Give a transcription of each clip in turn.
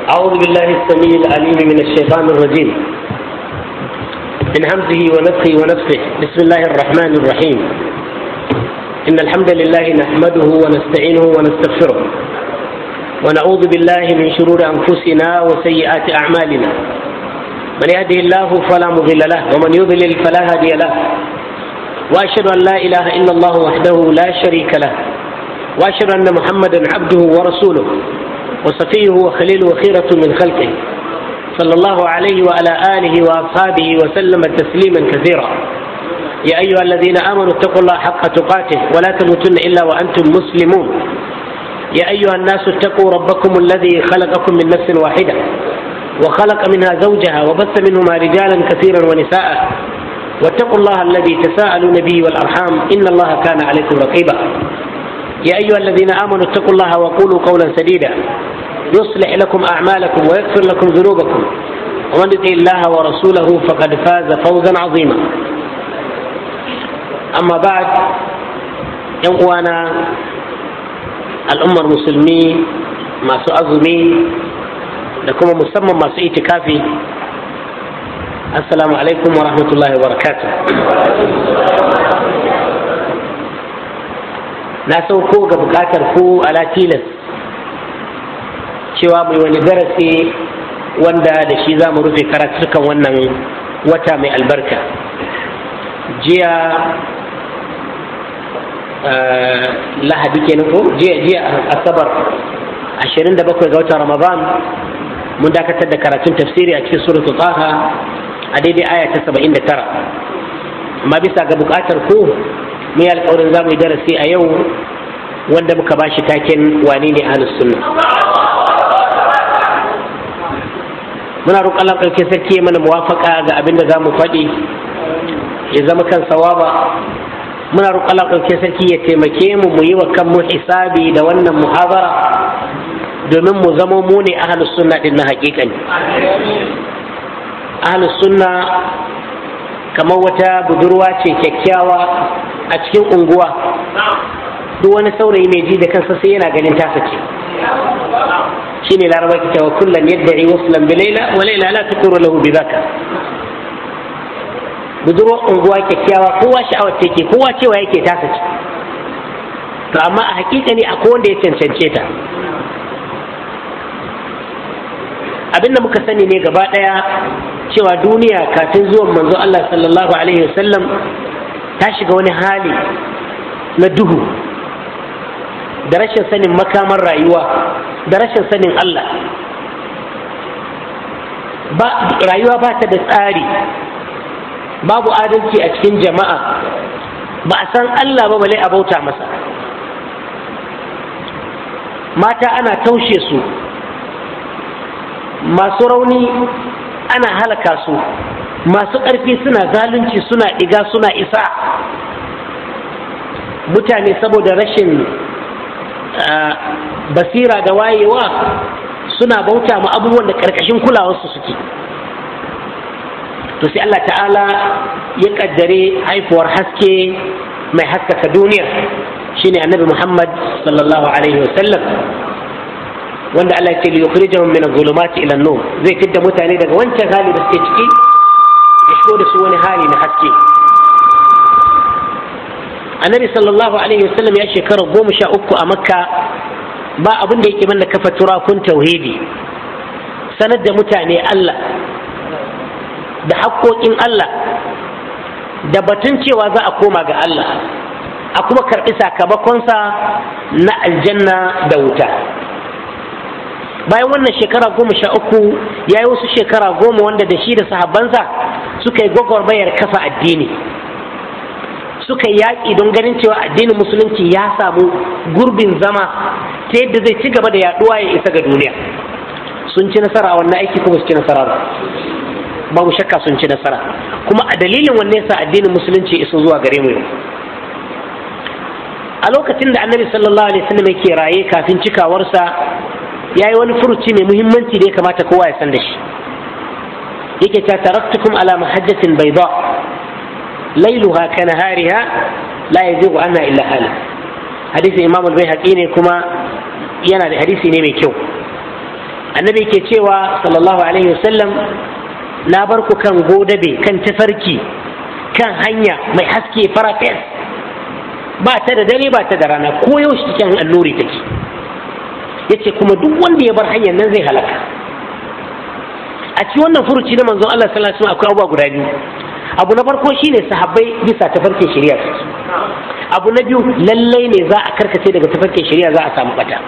أعوذ بالله السميع العليم من الشيطان الرجيم من همزه ونفخه ونفخه بسم الله الرحمن الرحيم إن الحمد لله نحمده ونستعينه ونستغفره ونعوذ بالله من شرور أنفسنا وسيئات أعمالنا من يهده الله فلا مضل له ومن يضلل فلا هادي له وأشهد أن لا إله إلا الله وحده لا شريك له وأشهد أن محمدا عبده ورسوله وصفيه وخليله وخيرة من خلقه صلى الله عليه وعلى آله وأصحابه وسلم تسليما كثيرا يا أيها الذين آمنوا اتقوا الله حق تقاته ولا تموتن إلا وأنتم مسلمون يا أيها الناس اتقوا ربكم الذي خلقكم من نفس واحدة وخلق منها زوجها وبث منهما رجالا كثيرا ونساء واتقوا الله الذي تساءلون به والأرحام إن الله كان عليكم رقيبا يا أيها الذين آمنوا اتقوا الله وقولوا قولا سديدا يصلح لكم أعمالكم ويغفر لكم ذنوبكم ومن يطع الله ورسوله فقد فاز فوزا عظيما أما بعد ينقوانا الأمة المسلمين ما سأظمي لكم مسمى ما سئتكافي السلام عليكم ورحمة الله وبركاته na sauko ga bukatar ku ala tilas cewa mai wani darasi wanda da shi za mu rufe karatukan wannan wata mai albarka jiya lahadi kenan ko jiya jiya asabar 27 ga watan ramadan mun dakatar da karatun tafsiri a cikin suratul taha a daidai aya ta 79 amma bisa ga bukatar ku mun yi alkawarin za mu yi darasi a yau wanda muka ba shi taken wane ne ahlus sunna muna roƙon Allah ɗauke sarki ya mana muwafaka ga abin da za mu faɗi ya zama kan sawaba muna roƙon Allah ɗauke sarki ya taimake mu mu yi wa kanmu hisabi da wannan muhabara domin mu zama mu ne ahlus sunna din na haƙiƙani ahlus sunna kamar wata budurwa ce kyakkyawa a cikin unguwa duk wani saurayi mai ji da kansa sai yana ganin tasa ce shi ne laraba ki cewa kullum yadda yi wasu lambi laila wa laila la tukuru lahu bi zaka budurwa unguwa kyakkyawa kowa sha'awar take kowa cewa yake tasa ce to amma a hakika ne akwai wanda ya cancance ta abinda muka sani ne gaba daya cewa duniya kafin zuwan manzo Allah sallallahu alaihi wasallam ta shiga wani hali na duhu da rashin sanin makamar rayuwa da rashin sanin Allah ba rayuwa ba ta da tsari babu adalci a cikin jama'a ba a san Allah ba bale a bauta masa mata ana taushe su masu rauni ana halaka su masu ƙarfi suna zalunci suna ɗiga suna isa mutane saboda rashin basira da wayewa suna bauta ma abubuwan da ƙarƙashin kulawarsu suke to sai Allah ta'ala ya ƙaddare haifuwar haske mai haskaka duniya shine annabi Muhammad sallallahu alaihi wasallam wanda Allah ya ce li yukhrijahum min adh-dhulumati ila an-nur zai fidda mutane daga wancan hali da suke ciki ya shigo da su wani hali na haske annabi sallallahu alaihi wasallam ya shekara goma sha uku a makka ba abin da yake manna kafa turakun tauhidi sanar da mutane Allah da haƙoƙin Allah da batun cewa za a koma ga Allah a kuma karɓi sakamakonsa na aljanna da wuta bayan wannan shekara goma sha uku ya yi wasu shekara goma wanda da shi da sahabbansa suka yi gwagwarmayar kafa addini suka yi yaƙi don ganin cewa addinin musulunci ya samu gurbin zama ta yadda zai ci gaba da yaɗuwa ya isa ga duniya sun ci nasara a wannan aiki kuma su ci nasara ba babu shakka sun ci nasara kuma a dalilin wanne yasa addinin musulunci iso zuwa gare mu a lokacin da annabi sallallahu alaihi wasallam yake raye kafin cikawarsa ya yi wani furuci mai muhimmanci da ya kamata kowa ya san da shi yake ta taraktukum ala mahajjatin bayda lailuha ka nahariha la yazigu anha illa halik hadisin imam al-baihaqi ne kuma yana da hadisi ne mai kyau a annabi ke cewa sallallahu alaihi wasallam na bar ku kan godabe kan tafarki kan hanya mai haske farafes ba ta da dare ba ta da rana ko yaushe cikin alluri take yace kuma duk wanda ya bar hanyar nan zai halaka a ci wannan furuci na manzon Allah sallallahu alaihi wasallam akwai abubuwa guda biyu abu na farko shine sahabbai bisa tafarkin shari'a suke abu na biyu lallai ne za a karkace daga tafarkin shari'a za a samu bata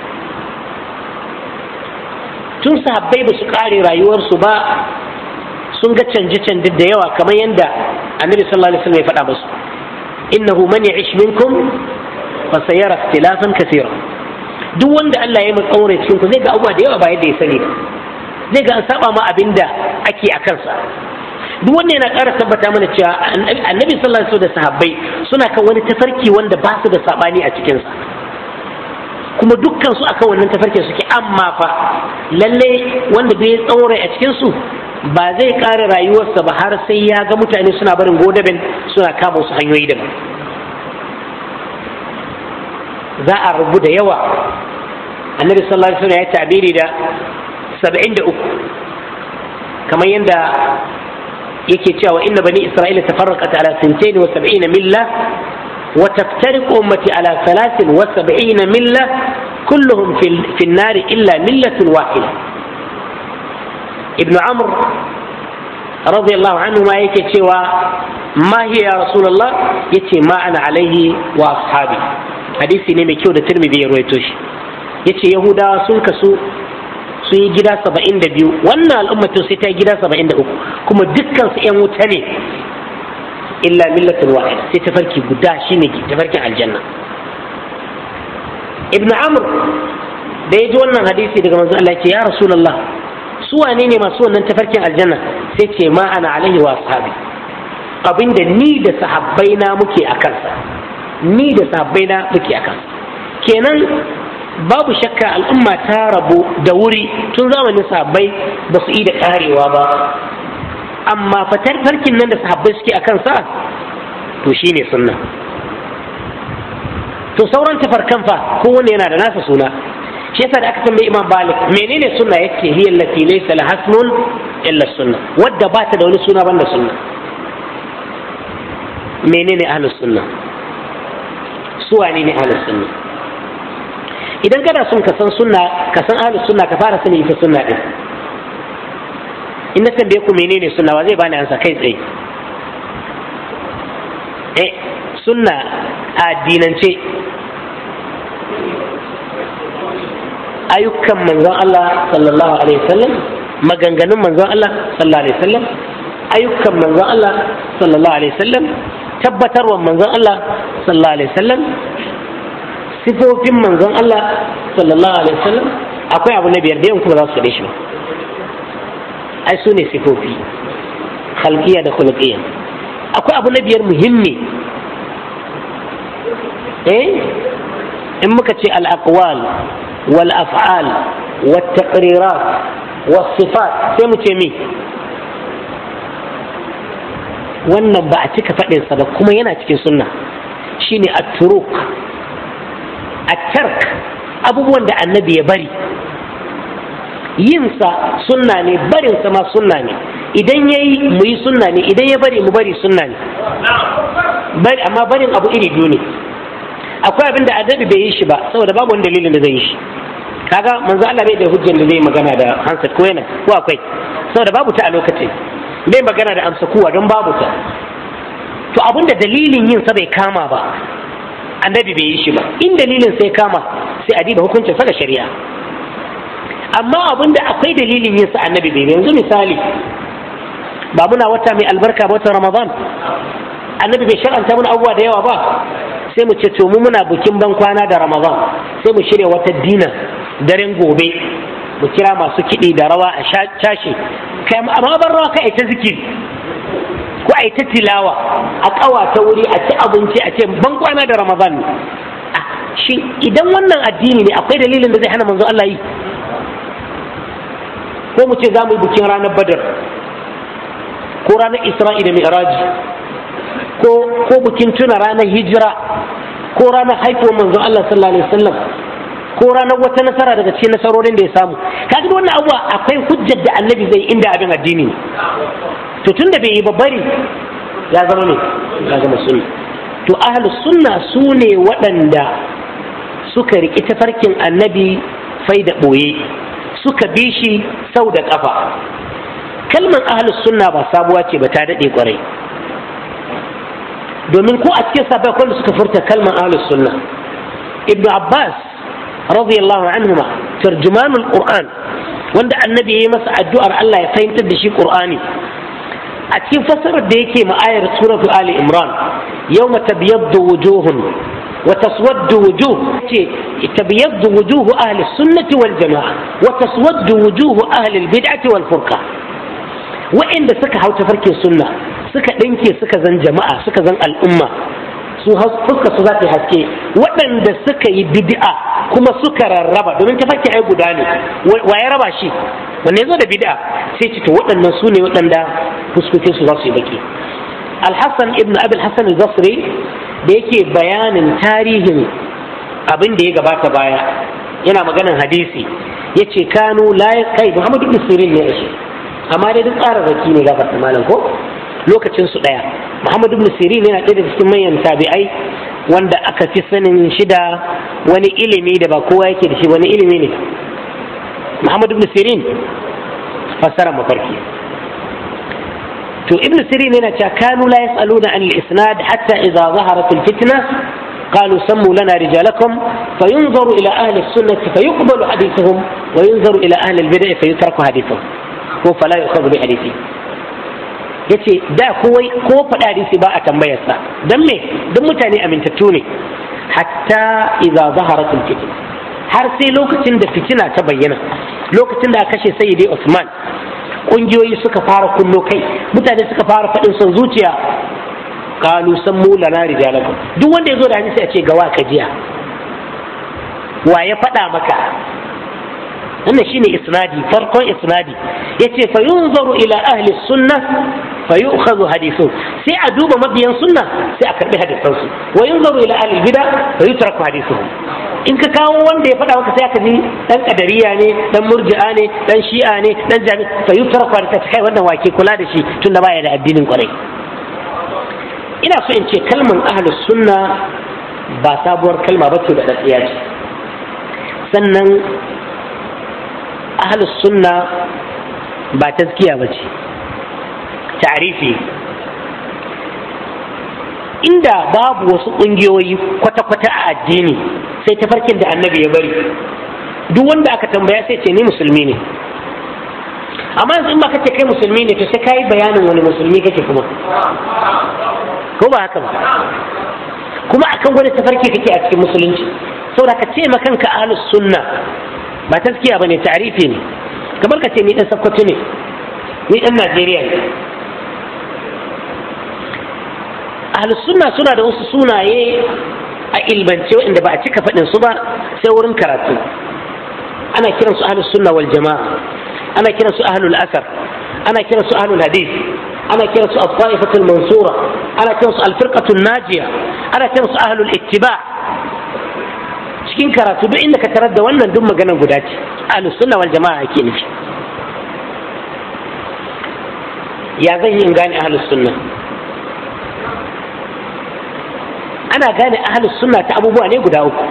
tun sahabbai ba su kare rayuwarsu ba sun ga canje-canje da yawa kamar yadda annabi sallallahu alaihi wasallam ya faɗa musu innahu man ya'ish minkum fa sayara ikhtilafan kathira duk wanda Allah ya matsa aure cikin ku zai ga abubuwa da yawa ba yadda ya sani ba zai ga an saba ma abinda ake a kansa duk wanda yana ƙara tabbata mana cewa annabi sallallahu alaihi wasallam da sahabbai suna kan wani tafarki wanda ba su da sabani a cikinsa kuma dukkan su akan wannan tafarkin suke amma fa lalle wanda bai tsaure a cikin su ba zai ƙara rayuwarsa ba har sai ya ga mutane suna barin godabin suna kama wasu hanyoyi daban za a rubu da yawa annabi sallallahu alaihi wasallam ya tabiri da 73 kamar yadda yake cewa inna bani isra'ila tafarraqat ala 72 milla wa taftariqu ummati ala 73 milla kulluhum fi an-nar illa millatun wahida ibn amr radiyallahu anhu ma yake cewa ma hiya ya rasulullah yace ma ana alaihi wa ashabi hadisi ne mai kyau da tirmidhi ya ruwaito shi yace yahudawa sun kasu sun yi gida saba'in da biyu wannan al'ummatin sai ta yi gida saba'in da uku kuma dukkan su yan wuta ne illa millatin wahida sai tafarki guda shine tafarkin aljanna ibn amr da ya ji wannan hadisi daga manzon Allah ce ya rasulullah su wane ne masu wannan tafarkin aljanna sai ce ma ana alaihi wa ashabi abinda ni da sahabbaina muke a kansa ni da sahabbaina muke a kansa kenan babu shakka al'umma ta rabu da wuri tun zamanin sahabbai ba su yi da karewa ba amma fatar farkin nan da sahabbai suke a kansa to shine sunna to sauran tafarkan fa kowanne yana da nasa suna shi yasa da aka tambayi imam malik menene sunna yake hiya allati laysa laha ismun illa sunna wadda ba ta da wani suna banda sunna menene ahlus sunna su wane ne ahlus sunna idan kana son ka san sunna ka san ahlus sunna ka fara sani ita sunna din in na tambaye ku menene sunna wa zai bani ansa kai tsaye eh sunna a addinance ayyukan manzon Allah sallallahu alaihi wasallam maganganun manzon Allah sallallahu alaihi wasallam ayyukan manzon Allah sallallahu alaihi wasallam tabbatarwa manzon Allah sallallahu alaihi wasallam sifofin manzon Allah sallallahu alaihi wasallam akwai abu na biyar da kuma za su faɗe shi ba ai su ne sifofi khalqiyya da khuluqiyya akwai abu na biyar muhimmi eh in muka ce al-aqwal wal af'al wat taqrirat was sifat sai mu ce me wannan ba a cika faɗinsa ba kuma yana cikin sunna shine at-turuk at-tark abubuwan da annabi ya bari yinsa sunna ne barinsa ma sunna ne idan ya yi mu yi sunna ne idan ya bari mu bari sunna ne amma barin abu iri biyu ne akwai abin da annabi bai yi shi ba saboda babu wani dalilin da zai yi shi kaga manzo Allah bai da hujjar da zai magana da hansat ko yana ko akwai saboda babu ta a lokacin bai magana da amsa kuwa don babu ta to abin da dalilin yin sa bai kama ba annabi bai yi shi ba in dalilin sai kama sai a diba hukuncin sa da shari'a amma abin da akwai dalilin yin sa annabi bai yanzu misali ba muna wata mai albarka ba watan ramadan annabi bai shar'anta mana abubuwa da yawa ba sai mu ce to mu muna bukin ban kwana da ramadan sai mu shirya wata dina daren gobe mu kira masu kiɗi da rawa a cashe kai amma ban rawa kai ta zikiri ko a ta tilawa a ƙawata wuri a ci abinci a ce ban kwana da ramadan ne shi idan wannan addini ne akwai dalilin da zai hana manzo Allah yi ko mu ce za mu yi bikin ranar badar ko ranar isra'i da mi'raji ko ko bikin tuna ranar hijira ko ranar haifuwar manzo Allah sallallahu alaihi wasallam ko ranar wata nasara daga cikin nasarorin da ya samu kaga wannan abuwa akwai hujjar da annabi zai inda abin addini ne to tunda bai yi babbari ya zama ne ya zama sunna to ahlus sunna su ne waɗanda suka riƙi tafarkin annabi fai da ɓoye suka bi shi sau da ƙafa kalmar ahlus sunna ba sabuwa ce ba ta daɗe ƙwarai domin ko a cikin sabai kwallo suka furta kalmar ahlus sunna ibnu abbas radiyallahu anhuma tarjumanul qur'an wanda annabi ya yi masa addu'ar Allah ya fahimtar da shi qur'ani a cikin fassarar da yake ma'ayar suratu ali imran yawma tabyaddu wujuhun wa taswaddu wujuh ce tabyaddu wujuh ahli sunnati wal jama'a wa taswaddu wujuh ahli al bid'ati wal furqa wa'inda suka hau tafarkin sunna suka ɗinke suka zan jama'a suka zan al'umma su fuska su za ta haske waɗanda suka yi bid'a kuma suka rarraba domin tafarki ai guda ne wa ya raba shi wanne ya zo da bid'a sai ce to waɗannan su ne waɗanda fuskokin su za su yi baki alhassan ibn abil hassan al-basri da yake bayanin tarihin abin da ya gabata baya yana maganan hadisi ya ce kanu la kai muhammadu ibn sirin ne shi amma dai duk tsararraki ne gafarta malam ko lokacin su daya muhammad ibn sirin yana ɗaya daga cikin manyan tabi'ai wanda aka fi sanin shi da wani ilimi da ba kowa yake da shi wani ilimi ne muhammad ibn sirin fassara mafarki to ibn sirin yana cewa kanu la yas'aluna an al-isnad hatta idza zaharat al-fitna قالوا سموا لنا رجالكم فينظر إلى أهل السنة فيقبل حديثهم وينظر إلى أهل البدع فيترك حديثهم فلا يؤخذ بحديثهم yace da kowai ko faɗa hadisi ba a tambayarsa don me don mutane amintattu ne hatta idza zaharat fitina har sai lokacin da fitina ta bayyana lokacin da aka kashe sayyidi Usman kungiyoyi suka fara kullo kai mutane suka fara faɗin son zuciya kalu sammu lana rijalakum duk wanda ya zo da hadisi a ce gawa ka jiya wa ya faɗa maka wannan shine isnadi farkon isnadi yace fa yunzaru ila ahli sunna fa yu'khadhu hadithu sai a duba mabiyan sunna sai a karbi hadisan su wa yunzaru ila ahli bid'a fa yutraku hadithuhum in ka kawo wanda ya faɗa maka sai aka ji dan kadariya ne dan murji'a ne dan shi'a ne dan jami fa yutraku hadithu kai wannan wake kula da shi tunda baya da addinin kwarai ina so in ce kalman ahlus sunna ba sabuwar kalma ba ce da datsiya ce sannan ahlus sunna ba taskiya ba ce ta'arifi inda babu wasu ƙungiyoyi kwata-kwata a addini sai tafarkin da annabi ya bari duk wanda aka tambaya sai ce ni musulmi ne amma yanzu in ba kace kai musulmi ne to sai kai bayanin wani musulmi kake kuma ko ba haka ba kuma akan wani tafarki kake a cikin musulunci saboda ka ce makanka ahlus sunna ba taskiya bane ta'rifi ne kamar ka ce ni dan sakkwato ne ni dan Najeriya ne ahlus sunna suna da wasu sunaye a ilmance waɗanda ba a cika faɗin su ba sai wurin karatu ana kiran su ahlus sunna wal jama'a ana kiran su ahlul asar ana kiran su ahlul hadith ana kiran su al-ta'ifatul mansura ana kiran su al-firqatul najiya ana kiran su ahlul ittiba cikin karatu duk inda ka tarar da wannan duk maganar guda ce ahlus sunna wal jama'a ake nufi ya zan yi in gane ahlus sunna ana gane ahlus sunna ta abubuwa ne guda uku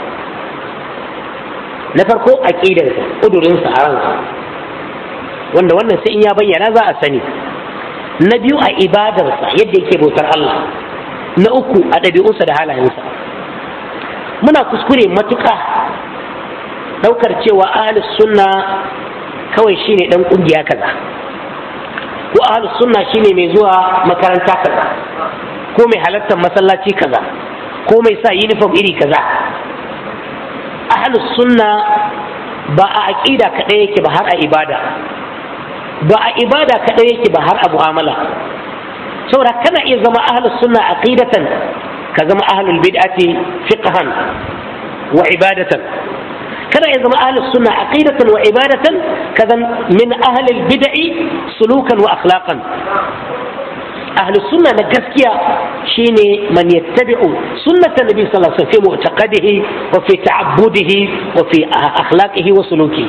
na farko aqidarsa kudurinsa a ransa wanda wannan sai in ya bayyana za a sani na biyu a ibadarsa yadda yake bautar Allah na uku a ɗabi'unsa da halayensa muna kuskure matuƙa ɗaukar cewa ahlus sunna kawai shine ɗan ƙungiya kaza ko ahlus sunna shine mai zuwa makaranta kaza ko mai halartar masallaci kaza ko mai sa uniform iri kaza ahlus sunna ba a aƙida kaɗai yake ba har a ibada ba a ibada kaɗai yake ba har a mu'amala saboda kana iya zama ahlus sunna aqidatan ka zama ahlul bid'ati fiqhan wa ibadatan kana iya zama ahlus sunna aqidatan wa ibadatan ka zan min ahlil bid'i sulukan wa akhlaqan ahlus sunna na gaskiya shine man yattabi'u sunnatan nabi sallallahu alaihi wasallam fi mu'taqadihi wa fi ta'abbudihi wa fi akhlaqihi wa suluki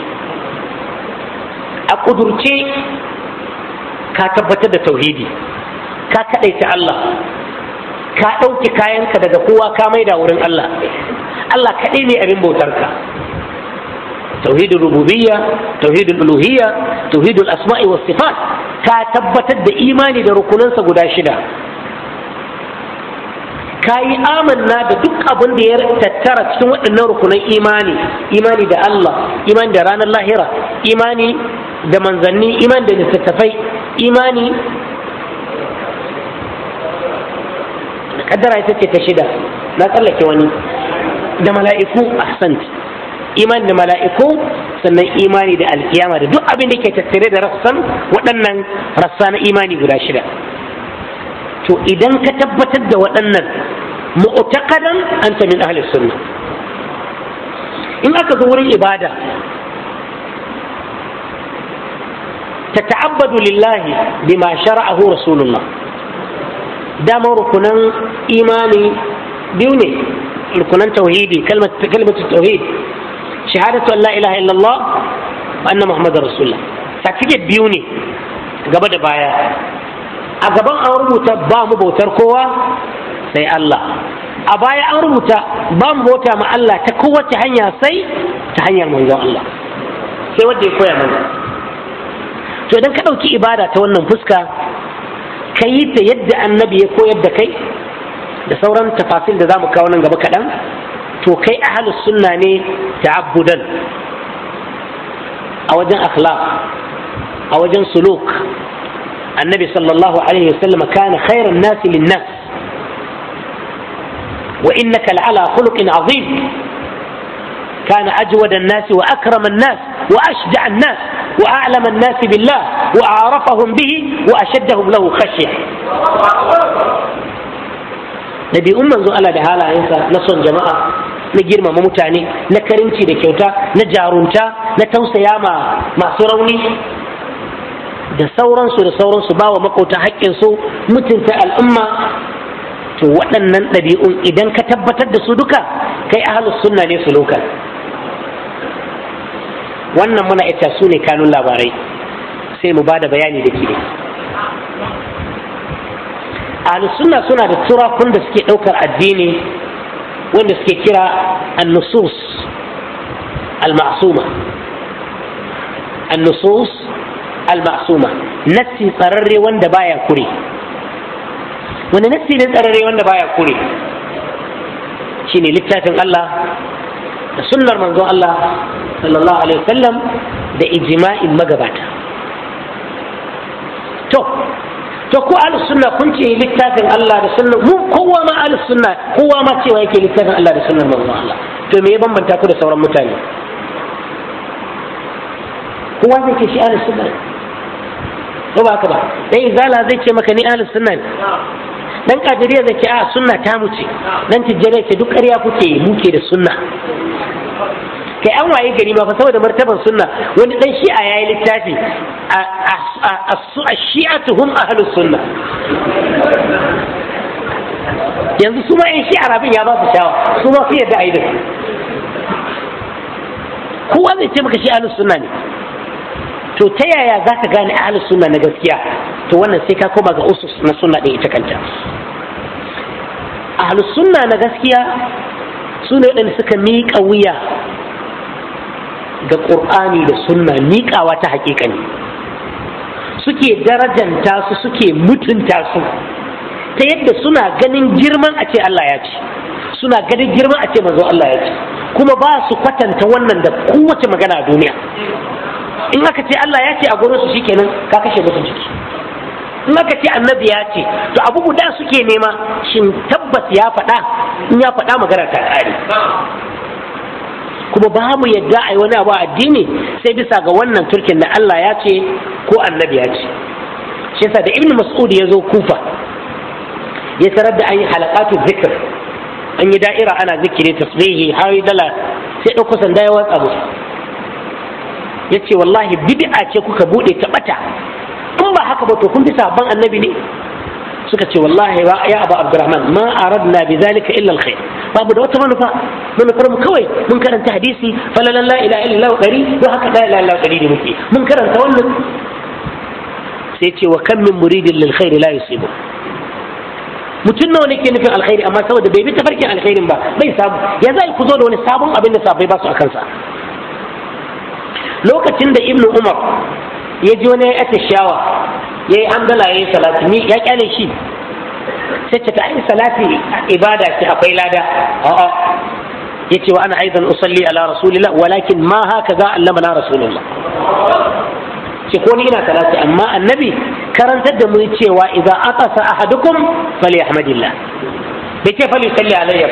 a kudurce ka tabbatar da tauhidi ka kadaita Allah ka ɗauki kayanka daga kowa ka maida wurin Allah Allah kaɗai ne abin bautarka tauhidul rububiyya tauhidul uluhiyya tauhidul asma'i was sifat ka tabbatar da imani da rukunansa guda shida ka yi amanna da duk abin da ya tattara cikin waɗannan rukunan imani imani da Allah imani da ranar lahira imani da manzanni imani da littattafai imani kaddara ita ce ta shida na tsallake wani da mala'iku ahsant imani da mala'iku sannan imani da alkiyama da duk abin da ke tattare da rassan waɗannan rassa na imani guda shida to idan ka tabbatar da waɗannan mu'taqadan anta min ahli sunna in aka zo wurin ibada تتعبد لله بما شرعه رسول الله دام ركنا إيماني بيوني ركنا توحيدي كلمة كلمة التوحيد شهادة أن لا إله إلا الله وأن محمد رسول الله certificate biyu ne gaba da baya a gaban an rubuta ba mu bautar kowa sai Allah a baya an rubuta ba mu bauta ma Allah ta kowace hanya sai ta hanyar manzon Allah sai wanda ya koya mana to idan ka ɗauki ibada ta wannan fuska ka yi ta yadda annabi ya koyar da kai da sauran tafasil da za mu kawo nan gaba kaɗan to kai ahalus sunna ne ta'abbudan a wajen akhlaq a wajen suluk annabi sallallahu alaihi wasallam kana khairan nasi linnas wa innaka la'ala khuluqin azim كان أجود الناس وأكرم الناس وأشجع الناس وأعلم الناس بالله وأعرفهم به وأشدهم له خشية نبي أم منذ ألا بهالا ينسى نصر جماعة نجير ما ممتعني نكرمتي لكيوتا نجارونتا نتوسيا ما ما سروني da sauransu da sauransu ba wa makota haƙƙinsu mutunta al'umma to waɗannan ɗabi'un idan ka tabbatar da su duka kai ahalus sunna ne su lokal wannan muna ita su ne kanun labarai sai mu ba da bayani da ke ahalus sunna suna da turakun da suke ɗaukar addini wanda suke kira annusus al-ma'suma annusus al-ma'suma nassi tsararre wanda baya kure wani nassi ne tsararre wanda baya kure shine littafin Allah da sunnar manzon Allah sallallahu alaihi wasallam da ijma'in magabata to to ko ahlus sunna kun ce littafin Allah da sunnar mu kowa ma ahlus sunna kowa ma cewa yake littafin Allah da sunnar manzon Allah to me ya bambanta ku da sauran mutane kowa zai ce shi ahlus sunna ko ba haka ba dai izala zai ce maka ni ahlus sunna ne dan kadiriya zai ce a sunna ta mu ce dan tijjara ce duk ƙarya kuke muke da sunna kai an waye gari ma fa saboda martaban sunna wani dan shi'a yayi littafi a shi'atu hum ahlus sunna yanzu su ma yan shi'a rabin ya ba su shawa su ma su yadda ayi da su kowa zai ce maka shi ahlus sunna ne to ta yaya za ka gane ahlus sunna na gaskiya to wannan sai ka koma ga usus na sunna ɗin ita kanta ahlus sunna na gaskiya su ne waɗanda suka miƙa wuya ga ƙur'ani da sunna miƙawa ta haƙiƙani suke darajanta su suke mutunta su ta yadda suna ganin girman a ce Allah ya ce suna ganin girman a ce manzo Allah ya ce kuma ba su kwatanta wannan da kowace magana a duniya in aka ce Allah ya ce a gurin su shikenan ka kashe musu jiki in aka ce annabi ya ce to abu guda suke nema shin tabbas ya faɗa in ya faɗa magana ta ƙare kuma ba mu yadda a yi wani abu addini sai bisa ga wannan turkin da Allah ya ce ko annabi ya ce shi yasa da ibnu mas'ud ya zo kufa ya tarar da an yi halakatu zikir an yi da'ira ana zikiri tasbihi har dala sai ɗauko sanda ya watsa musu ya ce wallahi bid'a ce kuka buɗe ta ɓata in ba haka ba to kun bi sabon annabi ne suka ce wallahi ba ya abu abdurrahman ma aradna bi zalika illa alkhair babu da wata manufa manufar mu kawai mun karanta hadisi falalan la ilaha illallah dari don haka la ilaha illallah dari ne muke mun karanta wannan sai ce wa kam min muridin lil khair la yusibu mutum nawa ne ke nufin alkhairi amma saboda bai bi tafarkin alkhairin ba bai samu ya zai ku zo da wani sabon abin da safai ba su a kansa lokacin da ibnu umar ya ji wani ya shawa ya yi andala ya yi salati ni ya kyale shi sai ce ta yi salati ibada ce akwai lada a'a ya ce wa ana aizan usalli ala rasulillah walakin ma haka za allama na rasulullah ce ko ni ina salati amma annabi karantar da mu cewa idan aqasa ahadukum falyahmadillah bai ce falyusalli alayya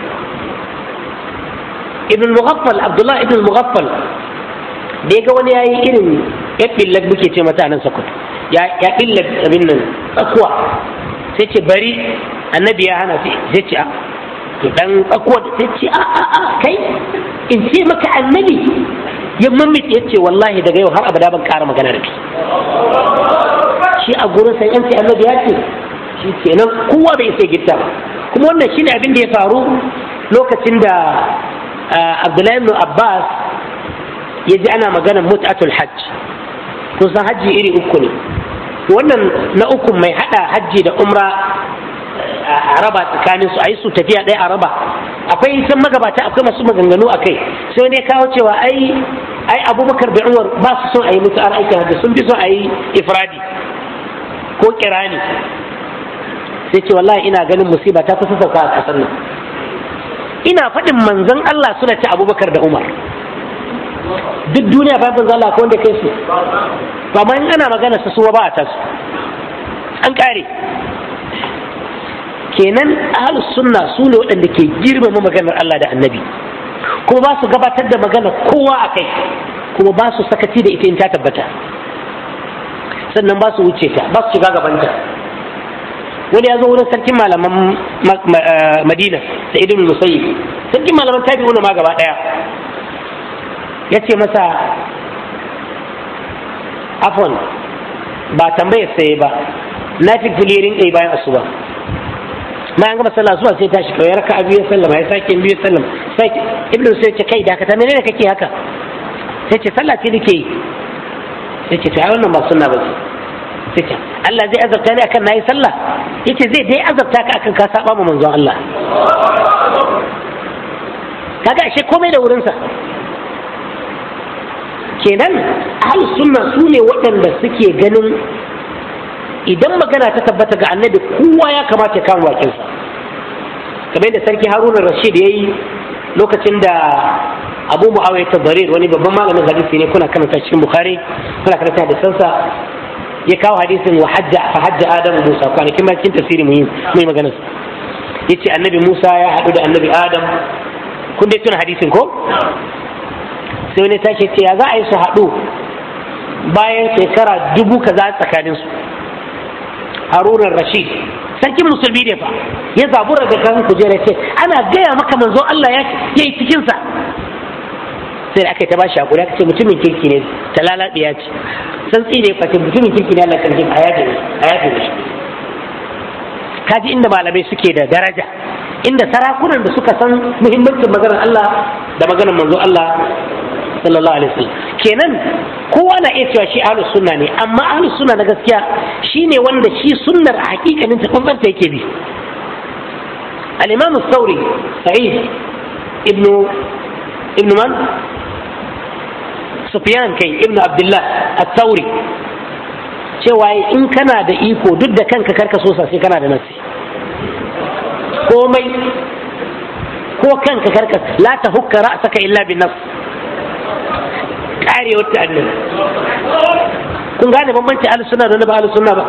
ibn mughaffal abdullah ibn mughaffal da ya ga wani yayi irin ya billat muke ce mata nan sakuta ya ya billat abin nan tsakuwa sai ce bari annabi ya hana sai ce a to dan tsakuwa sai ce a a a kai in ce maka annabi ya mamit ya ce wallahi daga yau har abada ban ƙara magana da kai shi a gurin sai yanci annabi ya ce shi kenan kowa bai sai gitta ba kuma wannan shine abin da ya faru lokacin da Abdullahi ibn Abbas ya ji ana magana mut'atul hajj kun san hajji iri uku ne wannan na uku mai hada hajji da umra a raba tsakanin su a yi su tafiya ɗaya a raba akwai san magabata akwai masu maganganu a kai sai ne kawo cewa ai ai abubakar da umar ba su son a yi mutu aikin hajji sun fi son a yi ifradi ko kirani sai ce wallahi ina ganin musiba ta kusa sauka a ƙasar nan ina faɗin manzon Allah suna ci abubakar da umar duk duniya ba manzon Allah ko wanda kai su to amma in ana magana su suwa ba a tasu an kare kenan ahlus sunna su ne waɗanda ke girmama maganar Allah da annabi kuma ba su gabatar da magana kowa a kai kuma ba su sakaci da ita in ta tabbata sannan ba su wuce ta ba su shiga gabanta wani ya zo wurin sarkin malaman madina da idin musayi sarkin malaman tabi wani ma gaba ɗaya ya ce masa afon ba tambayar sai ba na fi filirin ɗaya bayan asuba ma an gama sallah zuwa sai tashi kawai raka biyu ya sallama ya sake biyu ya sallama sai ibnu sai ce kai dakata menene kake haka sai ce sallah ce nake yi sai ce to ai wannan ba sunna ba sai ce Allah zai azabta ni akan nayi sallah yace zai dai azabta ka akan ka saba ma manzon Allah kaga ashe komai da wurinsa kenan ahlus sunna su ne waɗanda suke ganin idan magana ta tabbata ga annabi kowa ya kamata ya kama bakinsa kamar da sarki haruna rashid ya yi lokacin da abu mu'awiyah tabarir wani babban malamin hadisi ne kuna karanta cikin bukhari kuna karanta hadisansa ya kawo hadisin wa hajja fa hajja adamu musa kwanakin ma cikin tafsiri mu yi mai magana yace annabi musa ya haɗu da annabi adam kun dai tuna hadisin ko sai wani tashi ce ya za a yi su haɗu bayan shekara dubu kaza tsakaninsu harunan rashid sarkin musulmi ne fa ya zabura da kan kujera ce ana gaya maka manzo Allah ya yi cikinsa sai da aka yi ta bashi hakuri aka ce mutumin kirki ne ta lalabiya ce santsi ne fa mutumin kirki ne Allah kan a yaje a yaje shi kaji inda malamai suke da daraja inda sarakunan da suka san muhimmancin maganar Allah da maganar manzo Allah sallallahu alaihi wasallam kenan kowa na iya cewa shi ahlus sunna ne amma ahlus sunna na gaskiya shine wanda shi sunnar a hakikanin ta bambanta yake bi al-imam as-sauri sa'id ibnu ibnu man sufyan kai ibnu abdullah as-sauri cewa in kana da iko duk da kanka karka so sai kana da nasi komai ko kanka karka la ta hukka ra'saka illa bin nafs karewar ta annabi kun gane bambanci ahlus sunna da ba ahlus sunna ba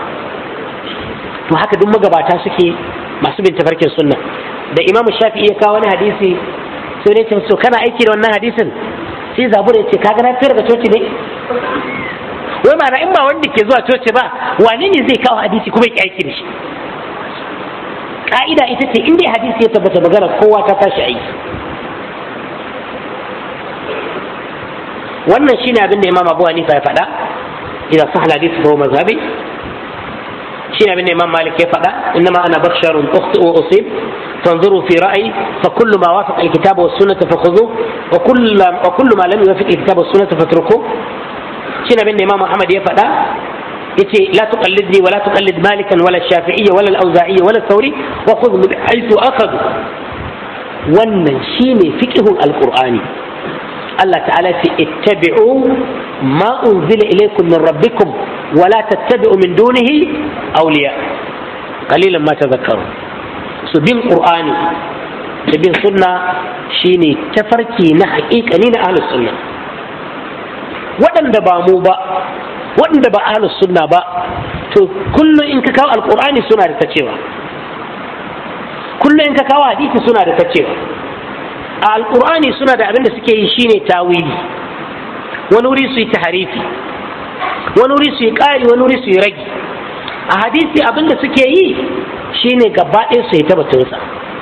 to haka duk magabata suke masu bin tafarkin sunna da imam shafi'i ya kawo wani hadisi sai ne ce so kana aiki da wannan hadisin sai zabura ya ce kaga na fitar da coci ne wai ma'ana in ba wanda ke zuwa coci ba wane ne zai kawo hadisi kuma ya aiki da shi ka'ida ita ce in dai hadisi ya tabbata magana kowa ta tashi aiki wannan shine abin da imam abu hanifa ya faɗa idan sahal hadisi fa mazhabi shine abin da imam malik ya faɗa innama ana basharun ukhti wa usib فانظروا في رأيي فكل ما وافق الكتاب والسنة فخذوه وكل وكل ما لم يوافق الكتاب والسنة فاتركوه شنو بين الإمام محمد يفعل يتي لا تقلدني ولا تقلد مالكا ولا الشافعية ولا الأوزاعية ولا الثوري وخذ من حيث أخذ wannan shine fiqhun alqur'ani Allah ta'ala ce ittabi'u ma unzila ilaykum min rabbikum wa la tattabi'u min dunihi awliya qalilan ma tadhakkarun su bin qur'ani da bin sunna shine tafarki na haƙiƙani na ahlus sunna waɗanda ba mu ba waɗanda ba ahlus sunna ba to kullum in ka kawo alqur'ani suna da ta cewa kullum in ka kawo hadisi suna da tacewa a alkur'ani suna da abin da suke yi shine tawili wani wuri su yi taharifi wani wuri su yi ƙari wani wuri su yi ragi a hadisi abin da suke yi shine gaba ɗaya su yi tabbatunsa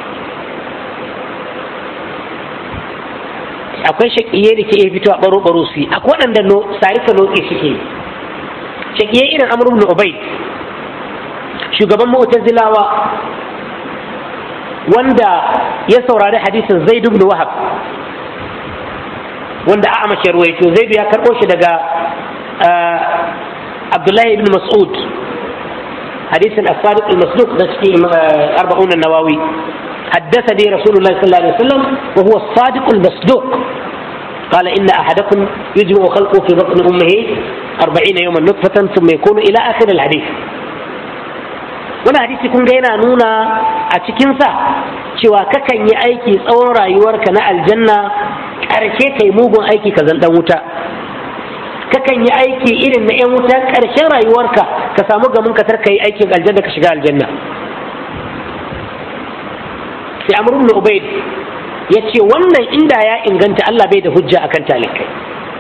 akwai shaƙiye da ke iya fito a ɓaro-ɓaro su yi akwai waɗanda sarika noke suke yi shaƙiye irin amur ibn ubaid shugaban mu'tazilawa wanda ya saurari hadisin zaid ibn wahab wanda a amashi ruwaito zaidu ya karɓo shi daga abdullahi ibn mas'ud hadisin as-sadiq al-masduq da cikin arba'un an-nawawi حدثني رسول الله صلى الله عليه وسلم وهو الصادق المصدوق قال إن أحدكم يجمع خلقه في بطن أمه أربعين يوما نطفة ثم يكون إلى آخر الحديث wani hadisi kun ga yana nuna a cikinsa cewa kakan yi aiki tsawon rayuwarka na aljanna ƙarshe kai mugun aiki ka zan wuta kakan yi aiki irin na 'yan wuta ƙarshen rayuwarka ka samu gamin ka tarka yi aikin aljanna ka shiga aljanna sai amr ibn ubayd ya ce wannan inda ya inganta Allah bai da hujja akan talikai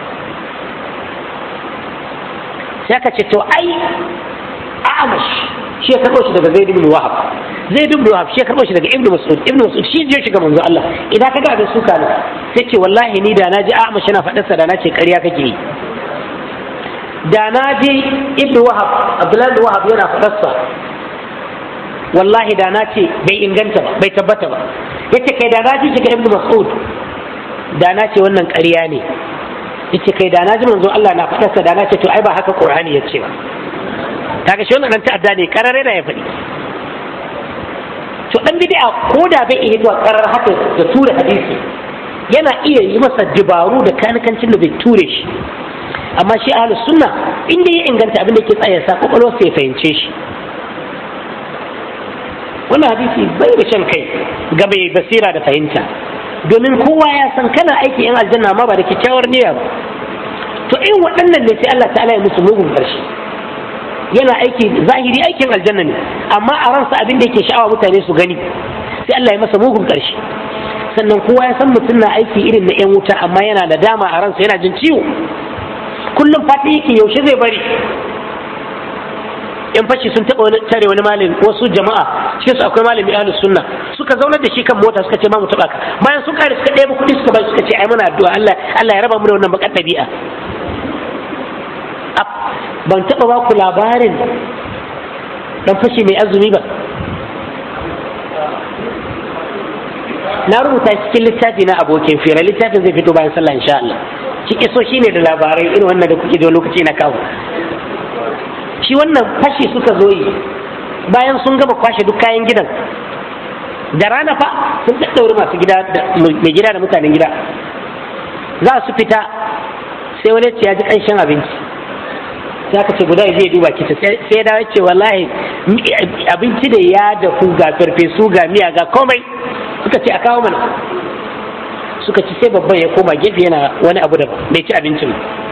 sai ka ce to ai a'amash shi ya karɓo shi daga zaid ibn wahab zaid ibn wahab shi ya karɓo shi daga ibn mas'ud ibn mas'ud shi je shiga manzo Allah idan ka ga abin suka ne sai ce wallahi ni da na ji a'amash yana faɗarsa da na ce ƙarya kake yi da na ji ibn wahab abdullahi ibn wahab yana faɗarsa wallahi da na ce bai inganta ba bai tabbata ba yace kai da na ji shiga ibn mas'ud da na ce wannan ƙarya ne yace kai da na ji manzo Allah na faɗarsa da na ce to ai ba haka qur'ani ya ce ba kaga shi wannan dan ta'adda ne karare da ya faɗi to dan bid'a ko da bai iya zuwa karar haka da tura hadisi yana iya yi masa dabaru da kanikancin da bai ture shi amma shi ahlus sunna inda ya inganta abin da ke tsaya sa kokolwar sai fahimce shi wannan hadisi bai da shan kai ga mai basira da fahimta domin kowa ya san kana aiki yan aljanna ma ba da kyakkyawar niyya ba to in waɗannan ne sai Allah ta'ala ya musu mugun ƙarshe yana aiki zahiri aikin aljanna ne amma a ransa abin da yake sha'awa mutane su gani sai Allah ya masa mugun ƙarshe sannan kowa ya san mutum na aiki irin na yan wuta amma yana da dama a ransa yana jin ciwo kullum fata yake yaushe zai bari yan fashi sun taɓa wani tare wani malami wasu jama'a cikin su akwai malami ahlus sunna suka zaunar da shi kan mota suka ce ma mu taɓa ka bayan sun kare suka ɗaya kuɗi suka bai suka ce ai muna addu'a Allah Allah ya raba mu da wannan bakar ɗabi'a ban taɓa ba ku labarin ɗan fashi mai azumi ba na rubuta cikin littafi na abokin fira littafin zai fito bayan sallah insha Allah shi iso shi ne da labarai irin wannan da kuke da lokaci na kawo shi wannan fashi suka zo yi bayan sun gama kwashe duk kayan gidan da rana fa sun ɗaɗɗaure masu gida mai gida da mutanen gida za su fita sai wani ya ji ƙanshin abinci sai aka ce guda ya je duba kita sai da ce wallahi abinci da ya dafu ga farfesu ga miya ga komai suka ce a kawo mana suka ci sai babban ya koma gefe yana wani abu daban bai ci abincin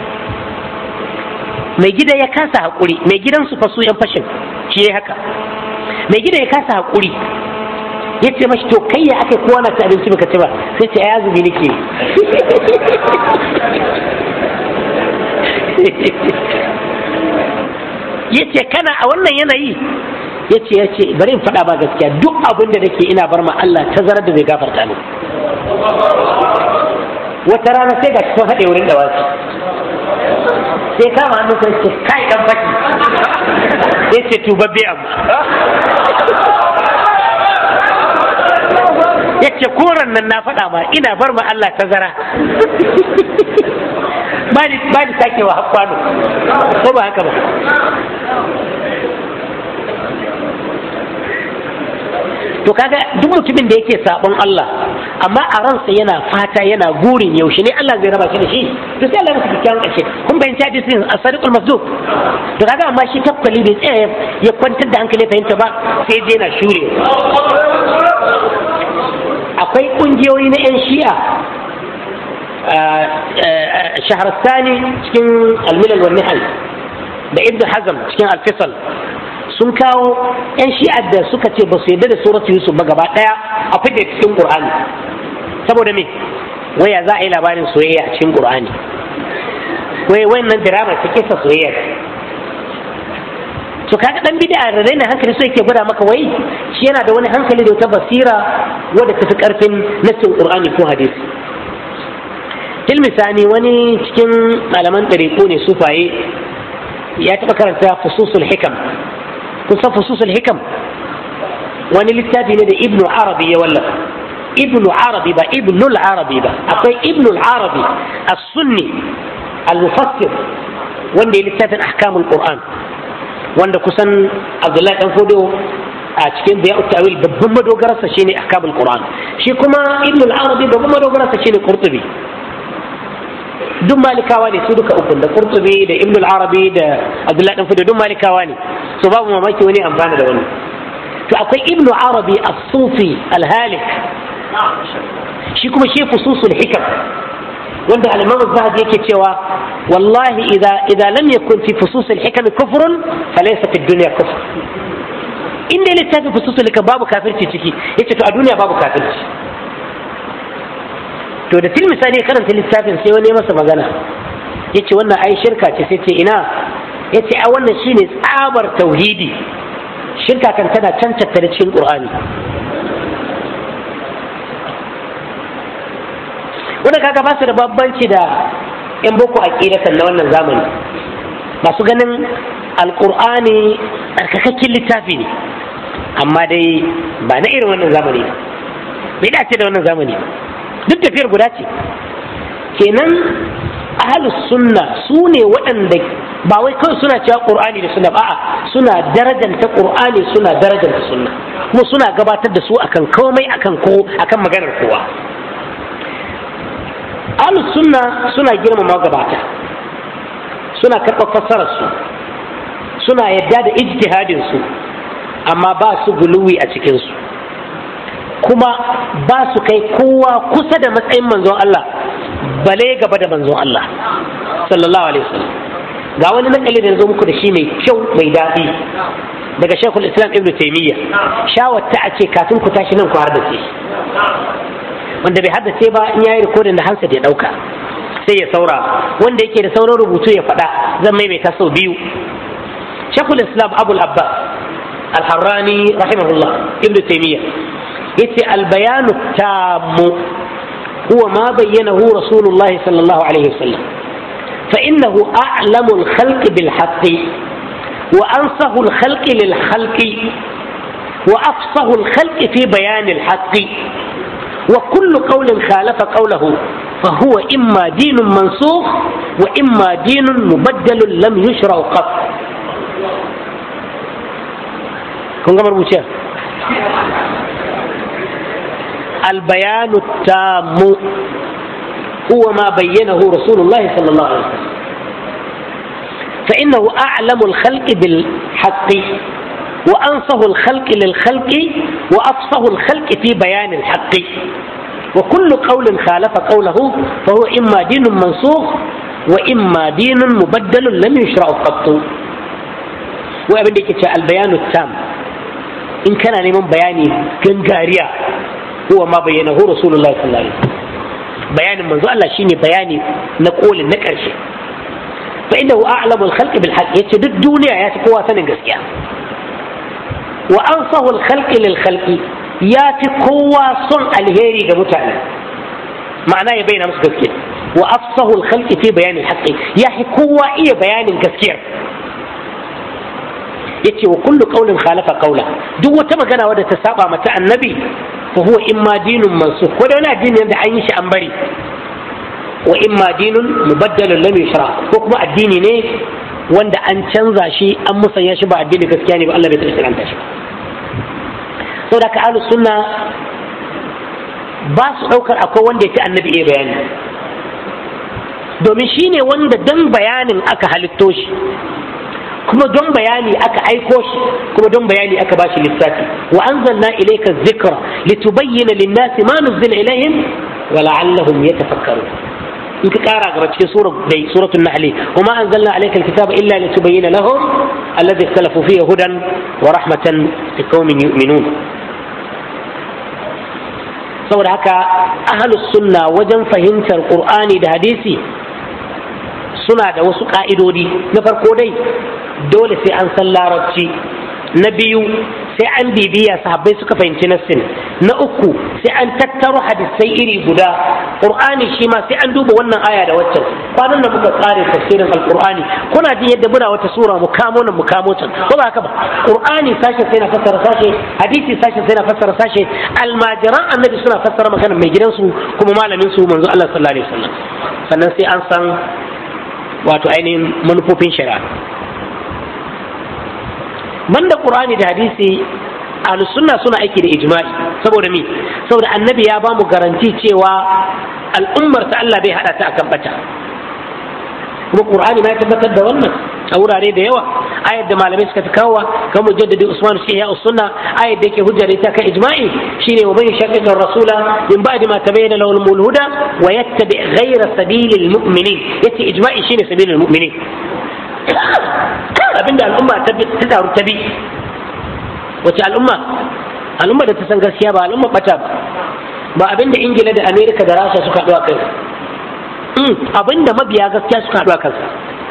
mai gida ya kasa haƙuri mai gidan su fasu yan fashin shi ya haka mai gida ya kasa haƙuri ya ce mashi to kai ya aka kowa na ci abinci baka ci ba sai ce ai azumi nake ya ce kana a wannan yanayi ya ce ya ce bari in faɗa ba gaskiya duk abin da nake ina bar ma Allah tazarar da zai gafarta ni wata rana sai ga sun haɗe wurin da wasu sai kama hannun sai ce kai dan baki ya ce tubabbe amma ya ce koran nan na faɗa ma ina bar ma Allah tazara ba ni ba ni sakewa hakwano ko ba haka ba to kaga duk mutumin da yake sabon Allah amma a ransa yana fata yana gurin yaushe ne Allah zai raba shi da shi to sai Allah ya masa kyakkyawan ƙarshe kun bayan ta hadisin as-sadiqul masduq to kaga amma shi takwali bai tsaya ya kwantar da hankali fahimta ba sai je na shure akwai kungiyoyi na yan shi'a shaharastani cikin almilal wa nihal da ibn hazm cikin alfisal sun kawo 'yan shi'ar da suka ce ba su yarda da suratu yusuf ba gaba daya a fide cikin qur'ani saboda me waya za a yi labarin soyayya a cikin qur'ani wai wannan drama ta kisa soyayya to kaga dan bid'a da raina hankali so yake gwada maka wai shi yana da wani hankali da wata basira wadda ta fi karfin nassin qur'ani ko hadisi ilmisani wani cikin malaman ɗariƙo ne sufaye ya taɓa karanta fususul hikam kun san fususul hikam wani littafi ne da ibnu arabi ya wallafa ibnu arabi ba ibnul arabi ba akwai ibnul arabi as-sunni al-mufassir wanda ya littafin ahkamul qur'an wanda kusan abdullahi dan fodo a cikin da ya tawil babban madogararsa shine ahkamul qur'an shi kuma ibnul arabi babban madogararsa shine qurtubi duk malikawa ne su duka uku da qurtubi da ibn al-arabi da abdullahi dan fudu duk malikawa ne so babu mamaki wani amfana da wani to akwai ibn arabi as-sufi al-halik shi kuma shi fususul hikam wanda al-imam az-zahabi yake cewa wallahi idza idza lam yakun fi fusus al-hikam kufrun falaysa fi dunya kufr inda littafin fususul hikam babu kafirci ciki yace to a duniya babu kafirci to da tilmisa ne karanta littafin sai wani masa magana ya ce wannan ai shirka ce sai ce ina ya ce a wannan shine tsabar tauhidi shirka kan tana can tattare cikin ƙur'ani wanda kaga ba su da babbanci da yan boko aqidatan na wannan zamani masu ganin alƙur'ani tsarkakakken littafi ne amma dai ba na irin wannan zamani bai dace da wannan zamani ba duk tafiyar guda ce kenan ahalus sunna su ne waɗanda ba wai kawai suna cewa ƙur'ani da sunna a'a suna darajanta ƙur'ani suna darajanta sunna kuma suna gabatar da su akan komai akan ko akan maganar kowa ahalus sunna suna girmama gabata suna karɓar fassarar su suna yadda da ijtihadin su amma ba su guluwi a cikin su kuma ba su kai kowa kusa da matsayin manzon Allah bale gaba da manzon Allah sallallahu alaihi wasallam ga wani nakali da zo muku da shi mai kyau mai daɗi daga shekul islam ibn taimiyya shawarta a ce kafin ku tashi nan ku haddace wanda bai haddace ba in yayi rikodin da hansa ya ɗauka sai ya saura wanda yake da sauran rubutu ya faɗa zan maimaita sau biyu shekul islam abul abbas al-harrani rahimahullah ibn taimiyya yace albayanu tammu huwa ma bayyanahu rasulullah sallallahu alaihi wasallam fa innahu a'lamu al-khalq bil haqqi wa ansahu al-khalq lil khalqi wa afsahu al-khalq fi bayan al-haqqi wa kullu qawlin khalafa qawlahu فهو إما دين منسوخ وإما دين مبدل لم يشرع قط كن قمر بوشيه البيان التام هو ما بينه رسول الله صلى الله عليه وسلم فإنه أعلم الخلق بالحق وأنصه الخلق للخلق وأفصه الخلق في بيان الحق وكل قول خالف قوله فهو إما دين منسوخ وإما دين مبدل لم يشرع قط وابن البيان التام إن كان لمن بياني كنغاريا هو ما بينه رسول الله صلى الله عليه وسلم بيان منذ الله شيني بياني نقول نكرش فإنه أعلم الخلق بالحق يتشد الدنيا ياتقوا سنة قسيا وأنصه الخلق للخلق ياتقوا صنع الهيري كمتعلم معناه يبين أمس قسيا وأفصه الخلق في بيان الحق يحكوا إيه بيان قسيا yace wa kullu qawlin khalafa qawla duk wata magana wadda ta saba mata annabi fa huwa imma dinun mansukh ko da wani addini da an yi shi an bari wa imma dinun mubaddalun lam yushra ko kuma addini ne wanda an canza shi an musanya shi ba addini gaskiya ne ba Allah bai taɓa shiranta shi saboda ka ahlus sunna ba su ɗaukar akwai wanda ya fi annabi iya bayani domin shi ne wanda don bayanin aka halitto shi kuma don bayani aka aiko shi kuma don bayani aka bashi lissafi wa anzalna ilayka dhikra litubayyana lin-nasi ma nuzila ilayhim wa la'allahum yatafakkarun in ka kara gaba cikin sura dai suratul nahl wa ma anzalna alayka al-kitaba illa litubayyana lahum alladhi ikhtalafu fihi hudan wa rahmatan liqaumin yu'minun saboda haka ahlus sunna wajen fahimtar qur'ani da hadisi suna da wasu ka'idodi na farko dai dole sai an san larabci na biyu sai an bibiya sahabbai suka fahimci nassin na uku sai an tattaro hadisai iri guda qur'ani shi ma sai an duba wannan aya da waccan kwanan da muka tsare tafsirin alqur'ani kuna jin yadda muna wata sura mu kamo nan mu kamo can ko ba haka ba qur'ani sashe sai na fassara sashe hadisi sashe sai na fassara sashe almajiran annabi suna fassara maganar mai gidansu kuma malamin su manzo Allah sallallahu alaihi wasallam sannan sai an san wato ainihin manufofin shari'a banda qur'ani da hadisi ahlus sunna suna aiki da ijma'i saboda me saboda annabi ya ba mu garanti cewa al'ummar ta Allah bai hada ta akan bata kuma qur'ani ma ya tabbatar da wannan a wurare da yawa ayat da malamai suka fi kawowa kan mujaddidi usman shi ya sunna ayat da yake hujjar ita kan ijma'i shine wa man yashaqiqa rasula min ba'di ma tabayyana lahu al-huda wa yattabi ghayra sabilil mu'minin yace ijma'i shine sabilil mu'minin abinda al'umma ta taru ta bi wace al'umma al'umma da ta san gaskiya ba al'umma bata ba ba abinda ingila da amerika da rasha suka haɗu a kai abinda mabiya gaskiya suka haɗu a kansa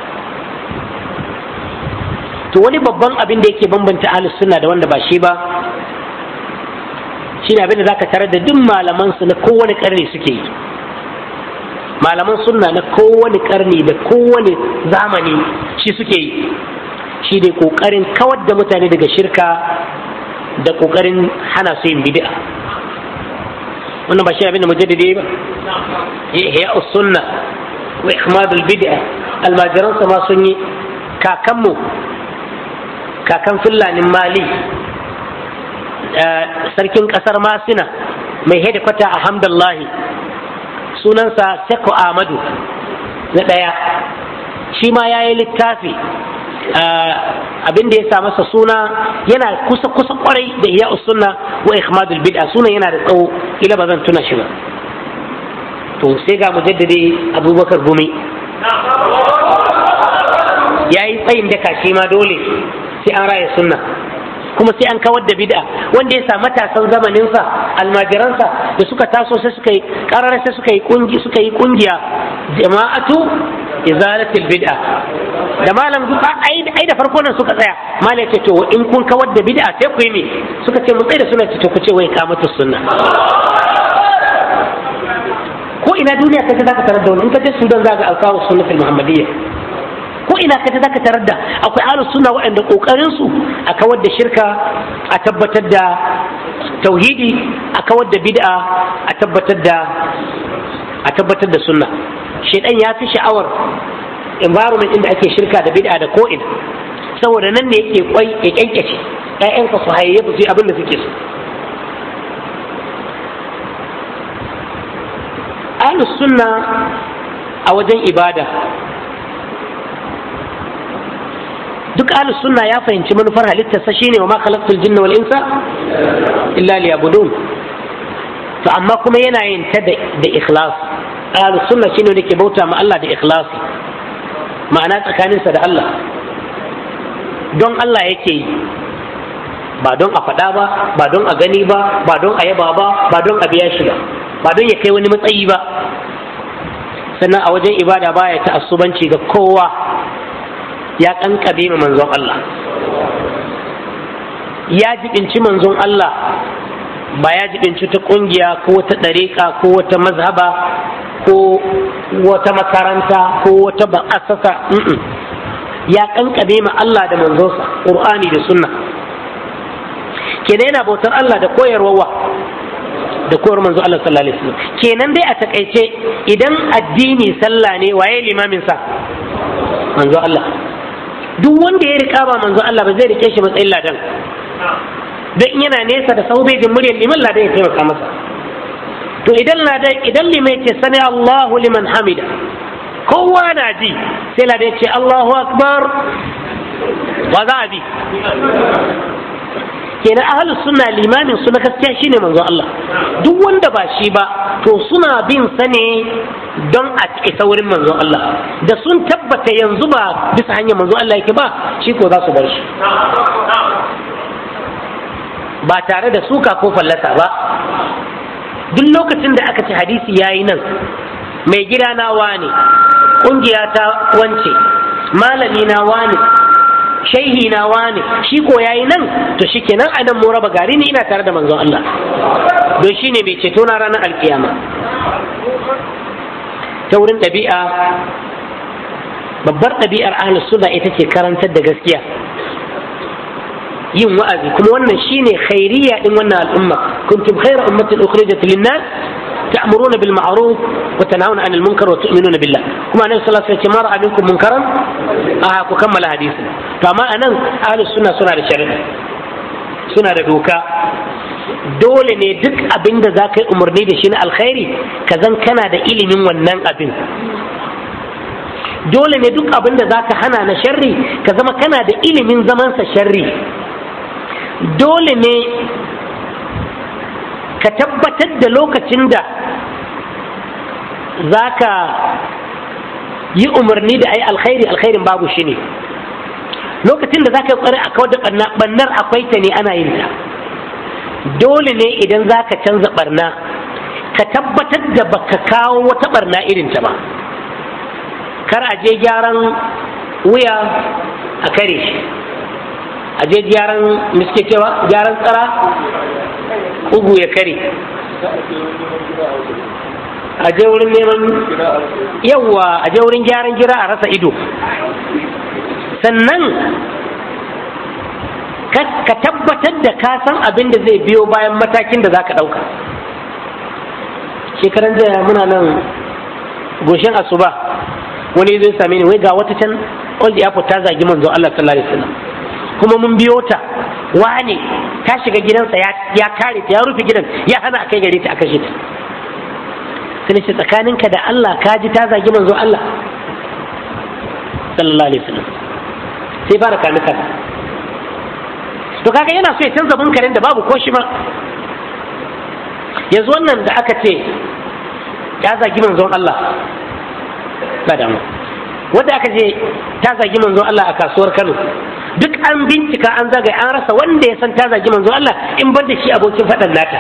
to wani babban abin da yake bambanta ahlus sunna da wanda ba shi ba shine abin da zaka tarar da duk malaman su na kowane karni suke yi malaman sunna na kowane karni da kowane zamani shi suke yi shi ne kokarin kawar da mutane daga shirka da kokarin hana su yin bid'a wannan ba shi abin da mujaddidi ba ya sunna wa ihmadul bid'a almajiransa ma sun yi kakanmu kakan fillanin mali sarkin kasar masina mai hedikwata a hamdallahi sunansa seko ahmadu na ɗaya shi ma ya yi littafi abin da ya sa masa suna yana kusa kusa kwarai da iya sunna wa ihmadul bid'a sunan yana da tsawo ila ba zan tuna shi ba to sai ga mujaddadi abubakar gumi ya yi tsayin daka shi ma dole sai an raya sunna kuma sai an kawar da bid'a wanda ya sa matasan zamaninsa almajiransa da suka taso sai suka yi karar sai suka yi kungi suka yi kungiya jama'atu izalatul bid'a da malam duka ai ai da farko nan suka tsaya malam ce to in kun kawar da bid'a sai ku yi me suka ce mun tsaye da suna ce to ku ce wai kamatu sunna ko ina duniya kaje zaka tarar da wani in ka je Sudan zaka alkawo sunnatul muhammadiyya ko ina ka zaka tarar da akwai ahlus sunna waɗanda kokarin su a kawar da shirka a tabbatar da tauhidi a kawar da bid'a a tabbatar da a tabbatar da sunna shedan ya fi sha'awar environment inda ake shirka da bid'a da ko ina saboda nan ne yake kwai ya kyankyace ƴaƴanka su hayayyafa su yi abin da suke so ahlus sunna a wajen ibada duk ahlus sunna ya fahimci manufar halittarsa shine wa ma khalaqtul jinna wal insa illa liyabudun to amma kuma yana yin ta da ikhlas ahlus sunna shine wanda ke bauta ma Allah da ikhlasi ma'ana tsakaninsa da Allah don Allah yake yi ba don a faɗa ba ba don a gani ba ba don a yaba ba ba don a biya shi ba ba don ya kai wani matsayi ba sannan a wajen ibada baya ta asubanci ga kowa ya kankabe ma manzon Allah ya jibinci manzon Allah ba ya jibinci ta kungiya ko wata ɗariƙa ko wata mazhaba ko wata makaranta ko wata ba'asasa ya kankame ma Allah da manzonsa Qur'ani da sunna kenan yana bautar Allah da koyarwa da koyar manzo Allah sallallahu alaihi wasallam kenan dai a takaice idan addini sallah ne waye limamin sa manzo Allah duk wanda ya rika ba manzo Allah ba zai rike shi matsayin ladan dan yana nesa da saube jin muryar liman ladan ya taimaka masa to idan ladan idan limai ce sani Allahu liman hamida kowa na ji sai ladan ya ce Allahu akbar wa za a bi kenan ahlus sunna limamin su na gaskiya shine manzo Allah duk wanda ba shi ba to suna bin sa ne don a isa wurin manzo Allah da sun tabbata yanzu ba bisa hanyar manzo Allah yake ba shi ko za su bar shi ba tare da suka ko fallasa ba duk lokacin da aka ci hadisi yayi nan mai gida na wane kungiya ta wance malami na wane shaihi na wane shi ko yayi nan to shikenan a nan mu raba gari ni ina tare da manzon Allah don shine mai ceto na ranar alkiyama ta wurin ɗabi'a babbar ɗabi'ar ahlus sunna ita ce karantar da gaskiya yin wa'azi kuma wannan shine khairiyya din wannan al'umma kuntum khayra ummatin ukhrijat lin-nas ta'muruna bil ma'ruf wa tanhauna 'anil munkar wa tu'minuna billah kuma annabi sallallahu alaihi wasallam ya ce ma ra'a minkum munkaran a ku kammala hadisi to amma anan ahlus sunna suna da shari'a suna da doka dole ne duk abin da za ka yi umarni da shi na alkhairi ka zan kana da ilimin wannan abin dole ne duk abin da za ka hana na sharri ka zama kana da ilimin zamansa sharri dole ne ka tabbatar da lokacin da za ka yi umarni da ai alkhairi alkhairin babu shi ne lokacin da za ka yi kwari a kawar da ɓannar akwai ta ne ana yin ta dole ne idan za ka canza ɓarna ka tabbatar da baka kawo wata ɓarna irin ta ba kar a je gyaran wuya a kare shi a je gyaran miske cewa gyaran tsara ugu ya kare a je wurin neman yawwa a je wurin gyaran gira a rasa ido sannan ka tabbatar da ka san abin da zai biyo bayan matakin da za ka ɗauka shekaran jiya muna nan goshen asuba wani zai same ni wai ga wata can old airport ta zagi manzo Allah sallallahu alaihi wasallam kuma mun biyo ta wane ta shiga gidansa ya kare ta ya rufe gidan ya hana a kai gare ta a kashe ta sai ce tsakaninka da Allah ka ji ta zagi manzo Allah sallallahu alaihi wasallam sai fara kanuka to kaga yana so ya canza munkarin da babu ko shi ma yanzu wannan da aka ce ya zagi manzon Allah ba damu wanda aka ce ta zagi manzon Allah a kasuwar Kano duk an bincika an zagaye an rasa wanda ya san ta zagi manzon Allah in ban da shi abokin faɗan nata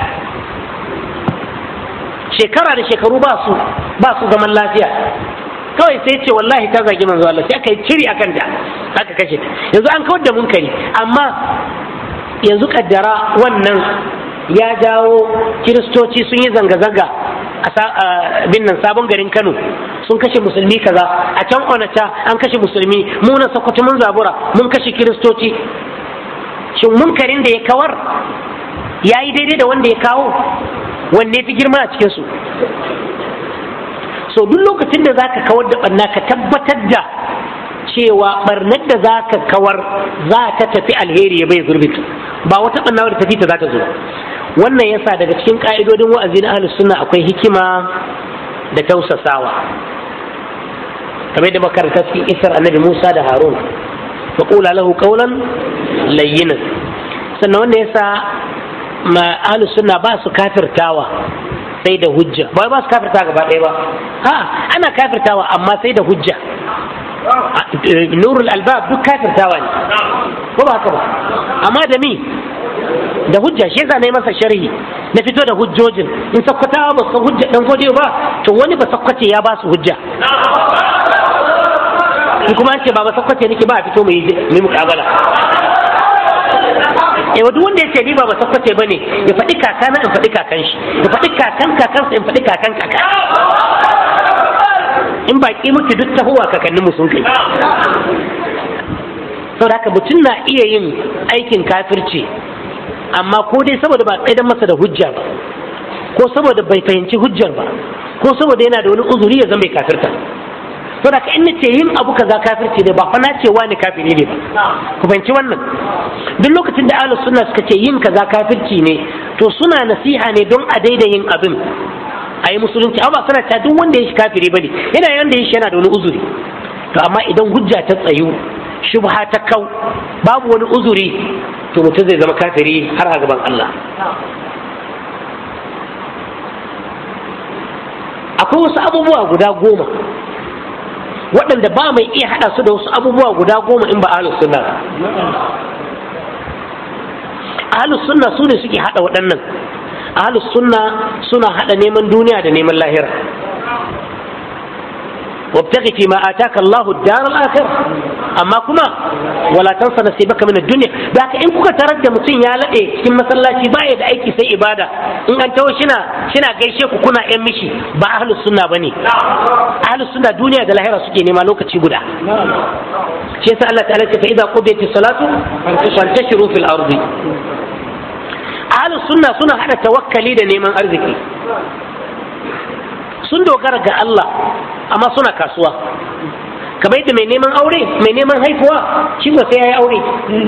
shekara da shekaru ba su ba su zaman lafiya kawai sai ce wallahi ta zagi manzo Allah sai aka yi ciri akan ta aka kashe ta yanzu an kawar da munkari amma yanzu kaddara wannan ya jawo kiristoci sun yi zanga-zanga a binnan sabon garin Kano sun kashe musulmi kaza a can onata an kashe musulmi mu na sokoto mun zabura mun kashe kiristoci shin munkarin da ya kawar ya yi daidai da wanda ya kawo wanne fi girma a cikinsu so duk lokacin da za ka kawar da ɓarna ka tabbatar da cewa ɓarnar da za ka kawar za ta tafi alheri ya bai gurbita ba wata ɓarna wadda tafi ta za ta zo wannan yasa daga cikin ƙa'idodin wa'azi na ahlus sunna akwai hikima da tausasawa kamar da makaranta cikin isar annabi musa da harun faƙula lahu qawlan layyinan sannan wanda yasa ma ahlus sunna ba su kafirtawa sai da hujja ba ba su kafirta gaba ɗaya ba ha ana kafirtawa amma sai da hujja nurul albab duk kafirtawa ne ko ba haka ba amma da mi da hujja shi yasa na masa sharhi na fito da hujjojin in sakkwatawa ba su hujja dan gode ba to wani ba sakkwace ya ba su hujja in kuma an ce ba ba sakkwace nake ba a fito mu yi muƙabala yawa duk wanda ya ce ni ba ba sakwace ba ne ya faɗi kakana in faɗi kakan shi ya faɗi kakan kakansa in faɗi kakan kaka in baƙi muke duk tahowa kakanninmu sun kai saboda haka mutum na iya yin aikin kafirci amma ko dai saboda ba tsaidan masa da hujja ba ko saboda bai fahimci hujjar ba ko saboda yana da wani uzuri ya zama bai kafirta saboda ka in ce yin abu kaza kafirci ne ba fa na ce wani kafiri ne ba ku fahimci wannan duk lokacin da ahlus sunna suka ce yin kaza kafirci ne to suna nasiha ne don a daida yin abin a yi musulunci amma suna ta duk wanda ya shi kafiri bane yana yanda ya shi yana da wani uzuri to amma idan hujja ta tsayu shubha ta kau babu wani uzuri to mutum zai zama kafiri har a gaban Allah akwai wasu abubuwa guda goma waɗanda ba mai iya haɗa su da wasu abubuwa guda goma in ba ahlus sunna ahlus sunna su ne suke haɗa waɗannan ahlus sunna suna haɗa neman duniya da neman lahira وابتغ فيما آتاك الله الدار الآخرة أما كما ولا تنسى نصيبك من الدنيا ذاك إن كنت ترد متين يا لدي كم مثلا بايد أيكي سي إبادة إن أنت شنا شنا جيشك كنا إمشي با أهل السنة بني أهل السنة دنيا ده لهيرا سكي نما لوكا تشيبودا شيء الله تعالى فإذا قضيت الصلاة فانتشروا في الأرض أهل السنة سنة هذا توكلي ده نيمان أرزقي sun dogara ga Allah amma suna kasuwa kamar yadda mai neman aure mai neman haifuwa shi ba sai ya yi aure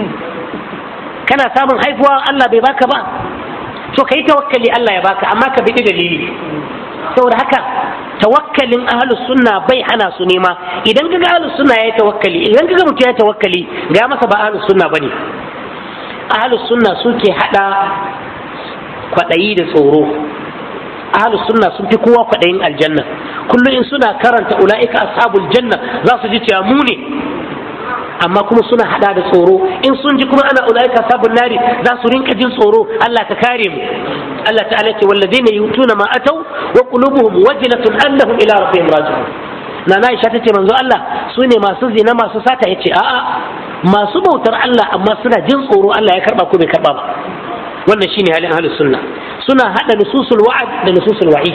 kana samun haifuwa Allah bai baka ba to ka yi tawakkali Allah ya baka amma ka bi dalili saboda haka tawakkalin ahlus sunna bai hana su nema idan kaga ahlus sunna ya tawakkali idan kaga mutum ya tawakkali ga masa ba ahlus sunna bane ahlus sunna suke hada kwadayi da tsoro ahlus sunna sun fi kowa kwaɗayin aljanna kullum in suna karanta ula'ika ashabul janna za su ji cewa mu ne amma kuma suna hada da tsoro in sun ji kuma ana ula'ika ashabul nari za su rinka jin tsoro Allah ka kare mu Allah ta'ala ce walladina yutuna ma atau wa qulubuhum wajlatun annahum ila rabbihim raji'un Nana Aisha ta ce manzo Allah su ne masu zina masu sata yace a'a masu bautar Allah amma suna jin tsoro Allah ya karba ko bai karba ba wannan shine halin ahlus sunna suna hada nususul wa'ad da nususul wa'id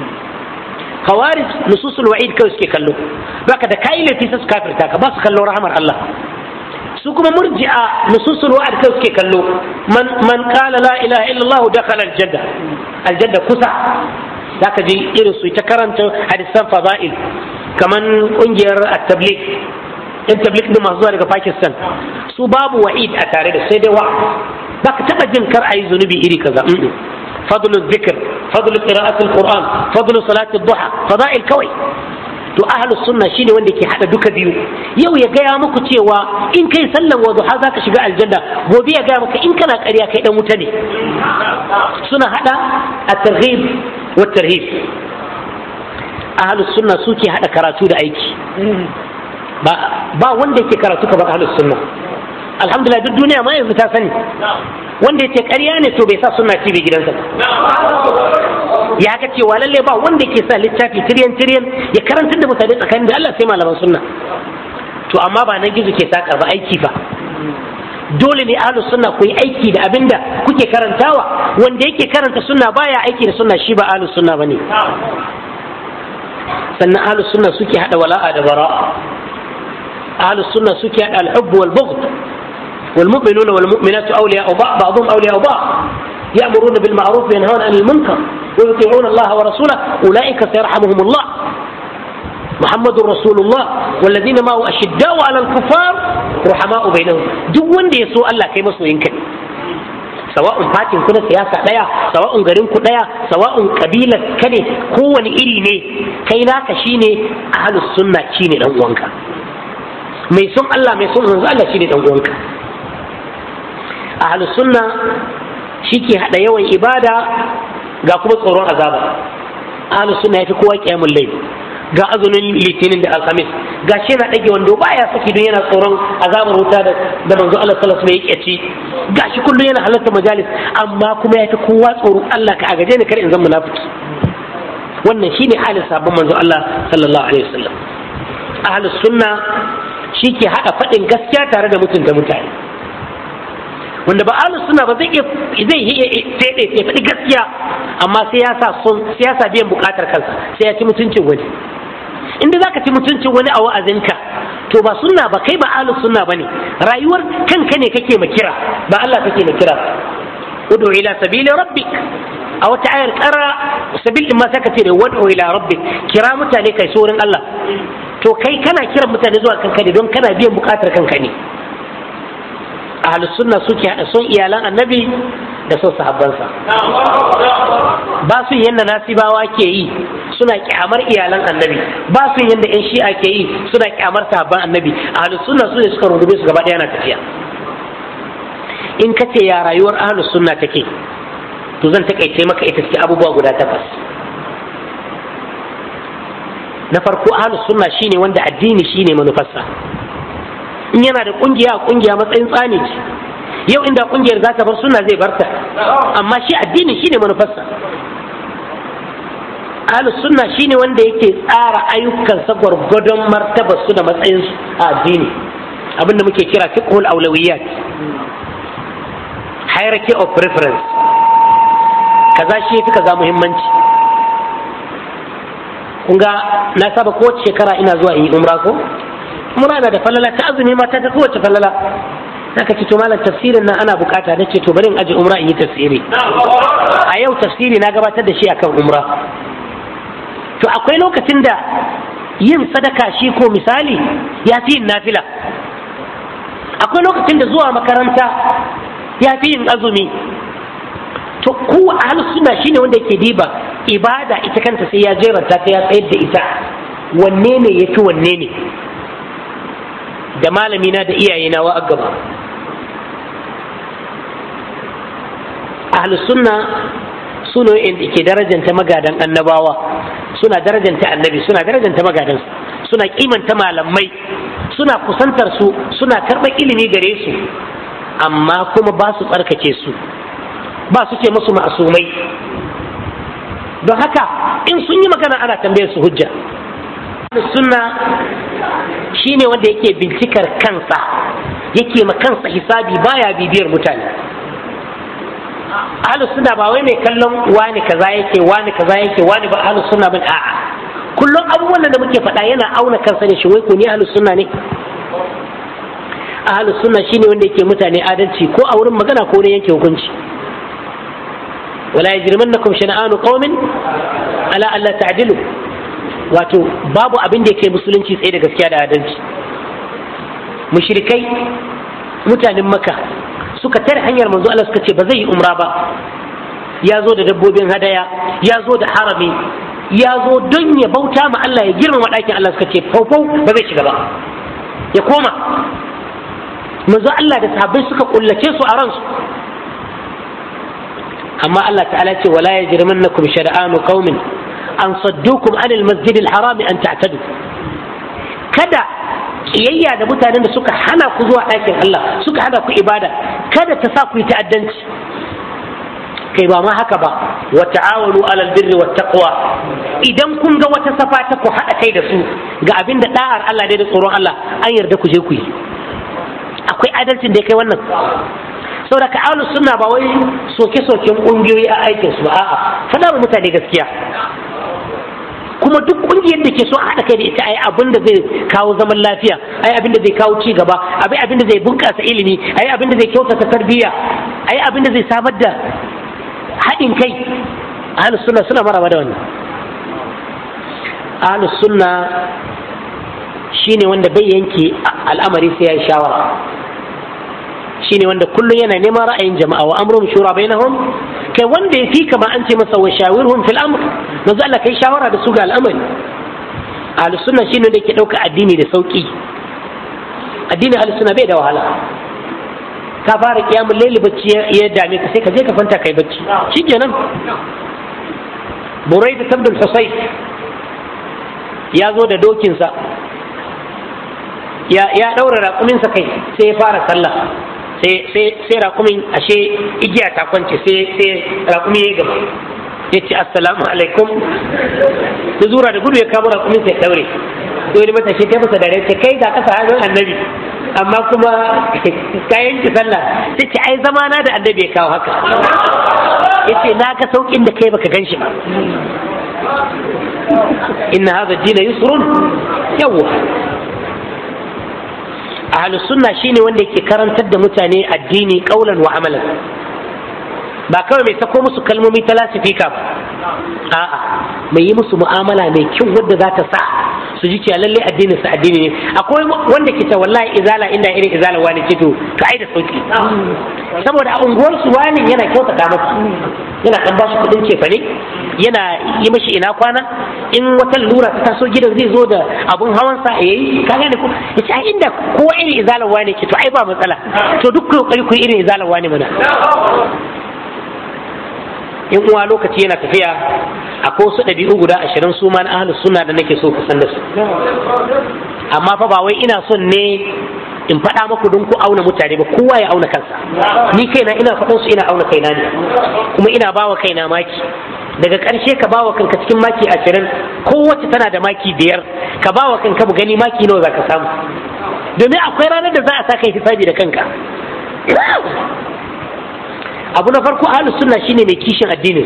khawarij nususul wa'id kawai suke kallo baka da kai laifi sai su kafirta ka ba su kallo rahamar Allah su kuma murji'a nususul wa'ad kawai suke kallo man man qala la ilaha illallah dakhala aljanna aljanna kusa zaka ji irin su ta karanta hadisan fada'il kaman kungiyar at-tabligh in tabligh din masu zuwa daga Pakistan su babu wa'id a tare da sai dai wa baka taba jin kar ayi zunubi iri kaza فضل الذكر فضل قراءة القرآن فضل صلاة الضحى فضائل كوي to ahlus sunna shine wanda ke hada duka biyu yau ya gaya muku cewa in kai sallan wa duha zaka shiga aljanna gobe ya gaya maka in kana ƙarya kai dan wuta ne suna hada at-targhib wa tarhib ahlus sunna suke hada karatu da aiki ba ba wanda yake karatu kamar ahlus sunna alhamdulillah duk duniya ma yanzu ta sani wanda yace ƙarya ne to bai sa sunna TV gidansa ya ga cewa lalle ba wanda yake sa littafi tiryan tiryan ya karantar da mutane tsakanin da Allah sai malaman sunna to amma ba na gizo ke saka ba aiki fa dole ne ahlus sunna ku yi aiki da abinda kuke karantawa wanda yake karanta sunna baya aiki da sunna shi ba ahlus sunna bane sannan ahlus sunna suke hada wala'a da bara'a ahlus sunna suke hada al-hubb wal bughd والمؤمنون والمؤمنات أولياء بعض بعضهم أولياء بعض يأمرون بالمعروف وينهون عن المنكر ويطيعون الله ورسوله أولئك سيرحمهم الله محمد رسول الله والذين معه أشداء على الكفار رحماء بينهم دون دي يسوء الله كيما سوء ينكر سواء فاتن كنا سياسة ديا سواء غرين كنا سواء قبيلة كني هو إري ني كينا كشيني أهل السنة شيني دون mai son Allah mai son manzo Allah shine dan uwanka ahlus sunna shike hada yawan ibada ga kuma tsoron azaba ahlus sunna yafi kowa kiyamul layl ga azumin litinin da alhamis ga shi yana dage wando baya saki don yana tsoron azabar wuta da da manzo Allah sallallahu alaihi wasallam yake ci ga shi kullum yana halarta majalis amma kuma yafi kowa tsoro Allah ka agaje ni kar in zan munafiki wannan shine halin sabon manzo Allah sallallahu alaihi wasallam ahlus sunna shi ke haɗa faɗin gaskiya tare da mutunta mutane wanda ba ahlus sunna ba zai iya zai iya fede ya faɗi gaskiya amma sai ya sa son sai ya sa biyan buƙatar kansa sai ya ci mutuncin wani inda zaka ci mutuncin wani a wa'azinka to ba sunna ba kai ba ahlus sunna bane rayuwar kanka ne kake ma kira ba Allah kake ma kira ud'u ila sabili rabbik a wata ayar kara sabil din ma saka ce da wad'u ila rabbik kira mutane kai sorin Allah to kai kana kiran mutane zuwa kanka ne don kana biyan bukatar kanka ne ahlus sunna suke hada son iyalan annabi da son sahabbansa ba su yanda nasibawa ke yi suna kyamar iyalan annabi ba su yanda yan shi'a ke yi suna kyamar sahabban annabi ahlus sunna su ne suka rungume su gaba ɗaya na tafiya in ka ce ya rayuwar ahlus sunna take to zan takaice maka ita ce abubuwa guda takwas na farko ahlus sunna shine wanda addini shine manufarsa in yana da kungiya kungiya matsayin tsani ce yau inda kungiyar za ta bar sunna zai barta amma shi addini shine manufarsa ahlus sunna shine wanda yake tsara ayyukansa gwargwadon martabar su da matsayin su a addini abinda muke kira fiqhul awlawiyat hierarchy of preference kaza shi yafi kaza muhimmanci kun ga na saba kowace shekara ina zuwa in yi umra ko umra na da falala ta azumi ma ta ta kowace falala naka ce to malam tafsirin nan ana bukata nace to bari in aje umra in yi tafsiri a yau tafsiri na gabatar da shi akan umra to akwai lokacin da yin sadaka shi ko misali ya fi yin nafila akwai lokacin da zuwa makaranta ya fi yin azumi to kowa ahlus sunna shine wanda yake diba ibada ita kanta sai ya jeranta ta ya tsayar da ita wanne ne yafi wanne ne da malamina da iyayena wa gaba ahlus sunna su ne da ke darajanta magadan annabawa suna darajanta annabi suna darajanta magadan suna kimanta malamai suna kusantar su suna karɓar ilimi gare su amma kuma ba su tsarkake su ba su ce musu ma'asumai don haka in sun yi magana ana tambayar su hujja sunna shine wanda yake bincikar kansa yake ma kansa hisabi baya bibiyar mutane ahlus sunna ba wai mai kallon wani kaza yake wani kaza yake wani ba ahlus sunna ba a'a kullum abubuwan da muke faɗa yana auna kansa ne shi wai ko ni ahlus sunna ne ahlus sunna shine wanda yake mutane adalci ko a wurin magana ko wurin yanke hukunci wala yajrimannakum shana'anu qaumin ala alla ta'dilu wato babu abin da yake musulunci tsaye da gaskiya da adalci mushrikai mutanen maka suka tare hanyar manzo Allah suka ce ba zai yi umra ba ya zo da dabbobin hadaya ya zo da harami ya zo don ya bauta ma Allah ya girmama ɗakin Allah suka ce faufau ba zai shiga ba ya koma manzo Allah da sahabbai suka kullace su a ransu amma Allah ta'ala ce wala yajrimannakum shar'anu qaumin an saddukum anil masjidil harami an ta'tadu kada kiyayya da mutanen da suka hana ku zuwa ɗakin Allah suka hana ku ibada kada ta sa ku yi ta'addanci kai ba ma haka ba wa ta'awanu alal birri wat taqwa idan kun ga wata safa ta ku haɗa kai da su ga abin da da'ar Allah dai da tsoron Allah an yarda ku je ku yi akwai adalcin da ya kai wannan saboda ka ahlus sunna ba wai soke-soken ƙungiyoyi a aikin su ba a'a faɗa wa mutane gaskiya kuma duk kungiyar da ke so a haɗa kai da ita ai abin da zai kawo zaman lafiya ai abin da zai kawo ci gaba ai abin da zai bunƙasa ilimi ai abin da zai kyautata tarbiyya ai abin da zai samar da haɗin kai ahlus sunna suna maraba da wannan ahlus sunna shine wanda bai yanke al'amari sai ya yi shawara shine wanda kullum yana neman ra'ayin jama'a wa amruhum shura bainahum kai wanda ya fi kama an ce masa wa shawirhum fil amr manzo Allah kai shawara da su ga al'amari ahlus sunna shine da yake dauka addini da sauki addinin ahlus sunna bai da wahala ka fara kiyamul layli bacci ya dame ka sai ka je ka fanta kai bacci shikenan Buraida tabdul Husayf ya zo da dokinsa ya ya daura raƙuminsa kai sai ya fara sallah sai rakumin ashe igiya ta kwance sai rakumi ya gaba ya ce assalamu alaikum da zura da gudu ya kama rakumin sai daure sai wani matashi ta masa dare ce kai ga kasa hannun annabi amma kuma kayan ki sallah sai ce ai zamana da annabi ya kawo haka ya ce na ga saukin da kai baka gan shi ba inna hadha dina yusrun yawwa ahlus sunna shine wanda yake karantar da mutane addini kaulan wa amalan ba kawai mai sako musu kalmomi ta lasifika ba a'a mai yi musu mu'amala mai kyau wadda za ta sa su ji cewa lalle addinin su addini ne akwai wanda ke ta wallahi izala inda irin izala wani ce to ka ai da sauki saboda a unguwar su wani yana kyautata masa yana dan bashi kudin cefane yana yi mashi ina kwana in wata lura ta taso gidan zai zo da abun hawan sa yayi ka gane ko yace ai inda kowa irin izala wani ke to ai ba matsala to duk kokari ku irin izala wani mana in uwa lokaci yana tafiya akwai wasu ɗabi'u guda ashirin su ma na ahlus sunna da nake so ku san da su amma fa ba wai ina son ne in faɗa maku don ku auna mutane ba kowa ya auna kansa ni kaina ina faɗan su ina auna kaina ne kuma ina bawa kaina maki daga ƙarshe ka bawa kanka cikin maki ashirin kowace tana da maki biyar ka bawa kanka mu gani maki nawa za ka samu domin akwai ranar da za a sa kai hisabi da kanka abu na farko ahlus sunna shine mai kishin addinin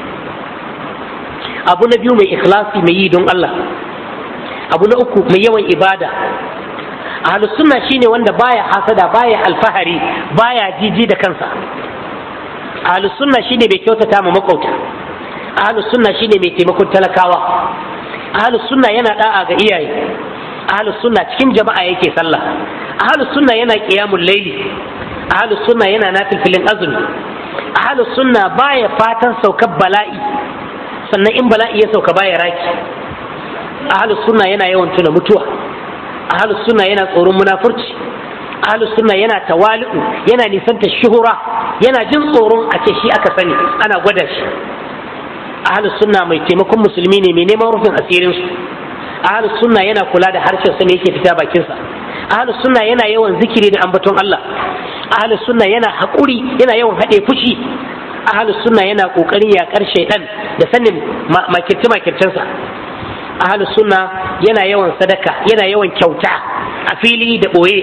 abu na biyu mai ikhlasi mai yi don Allah abu na uku mai yawan ibada ahlus sunna shine wanda baya hasada baya alfahari baya jiji da kansa ahlus sunna shine mai kyautata ma makauta ahlus sunna shine mai taimakon talakawa ahlus sunna yana da'a ga iyaye ahlus sunna cikin jama'a yake sallah ahlus sunna yana qiyamul layli ahlus sunna yana nafilfilin azumi ahlus sunna baya fatan saukar bala'i sannan in bala'i ya sauka baya raki ahlus sunna yana yawan tuna mutuwa ahlus sunna yana tsoron munafurci ahlus sunna yana tawali'u yana nisanta shuhura yana jin tsoron a ce shi aka sani ana gwada shi ahlus sunna mai taimakon musulmi ne mai neman rufin asirin su ahlus sunna yana kula da harshen sa ne yake fita bakin sa ahlus sunna yana yawan zikiri da ambaton Allah ahlus sunna yana haƙuri yana yawan haɗe fushi ahlus sunna yana ƙoƙarin yaƙar shaidan da sanin makirce makircensa ahlus sunna yana yawan sadaka yana yawan kyauta a fili da ɓoye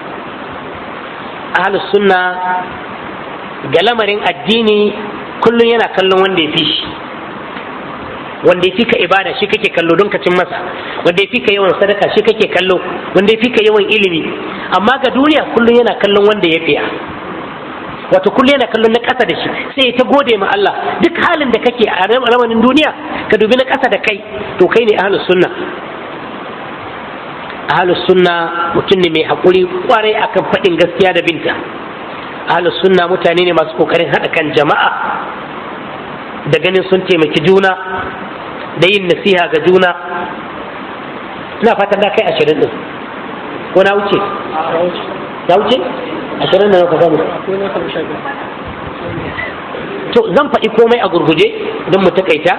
ahlus sunna ga lamarin addini kullum yana kallon wanda ya fi shi wanda ya fi ka ibada shi kake kallo don ka cin masa wanda ya fi ka yawan sadaka shi kake kallo wanda ya fi ka yawan ilimi amma ga duniya kullum yana kallon wanda ya fiya wato kullum yana kallon na ƙasa da shi sai ya ta gode ma Allah duk halin da kake a ramanin duniya ka dubi na ƙasa da kai to kai ne ahlus sunna ahlus sunna mutum ne mai haƙuri kwarai akan faɗin gaskiya da binta ahlus sunna mutane ne masu ƙoƙarin haɗa kan jama'a da ganin sun taimaki juna da yin nasiha ga juna ina fatan na kai ashirin din ko na wuce na wuce ashirin da na ka samu to zan faɗi komai a gurguje don mu takaita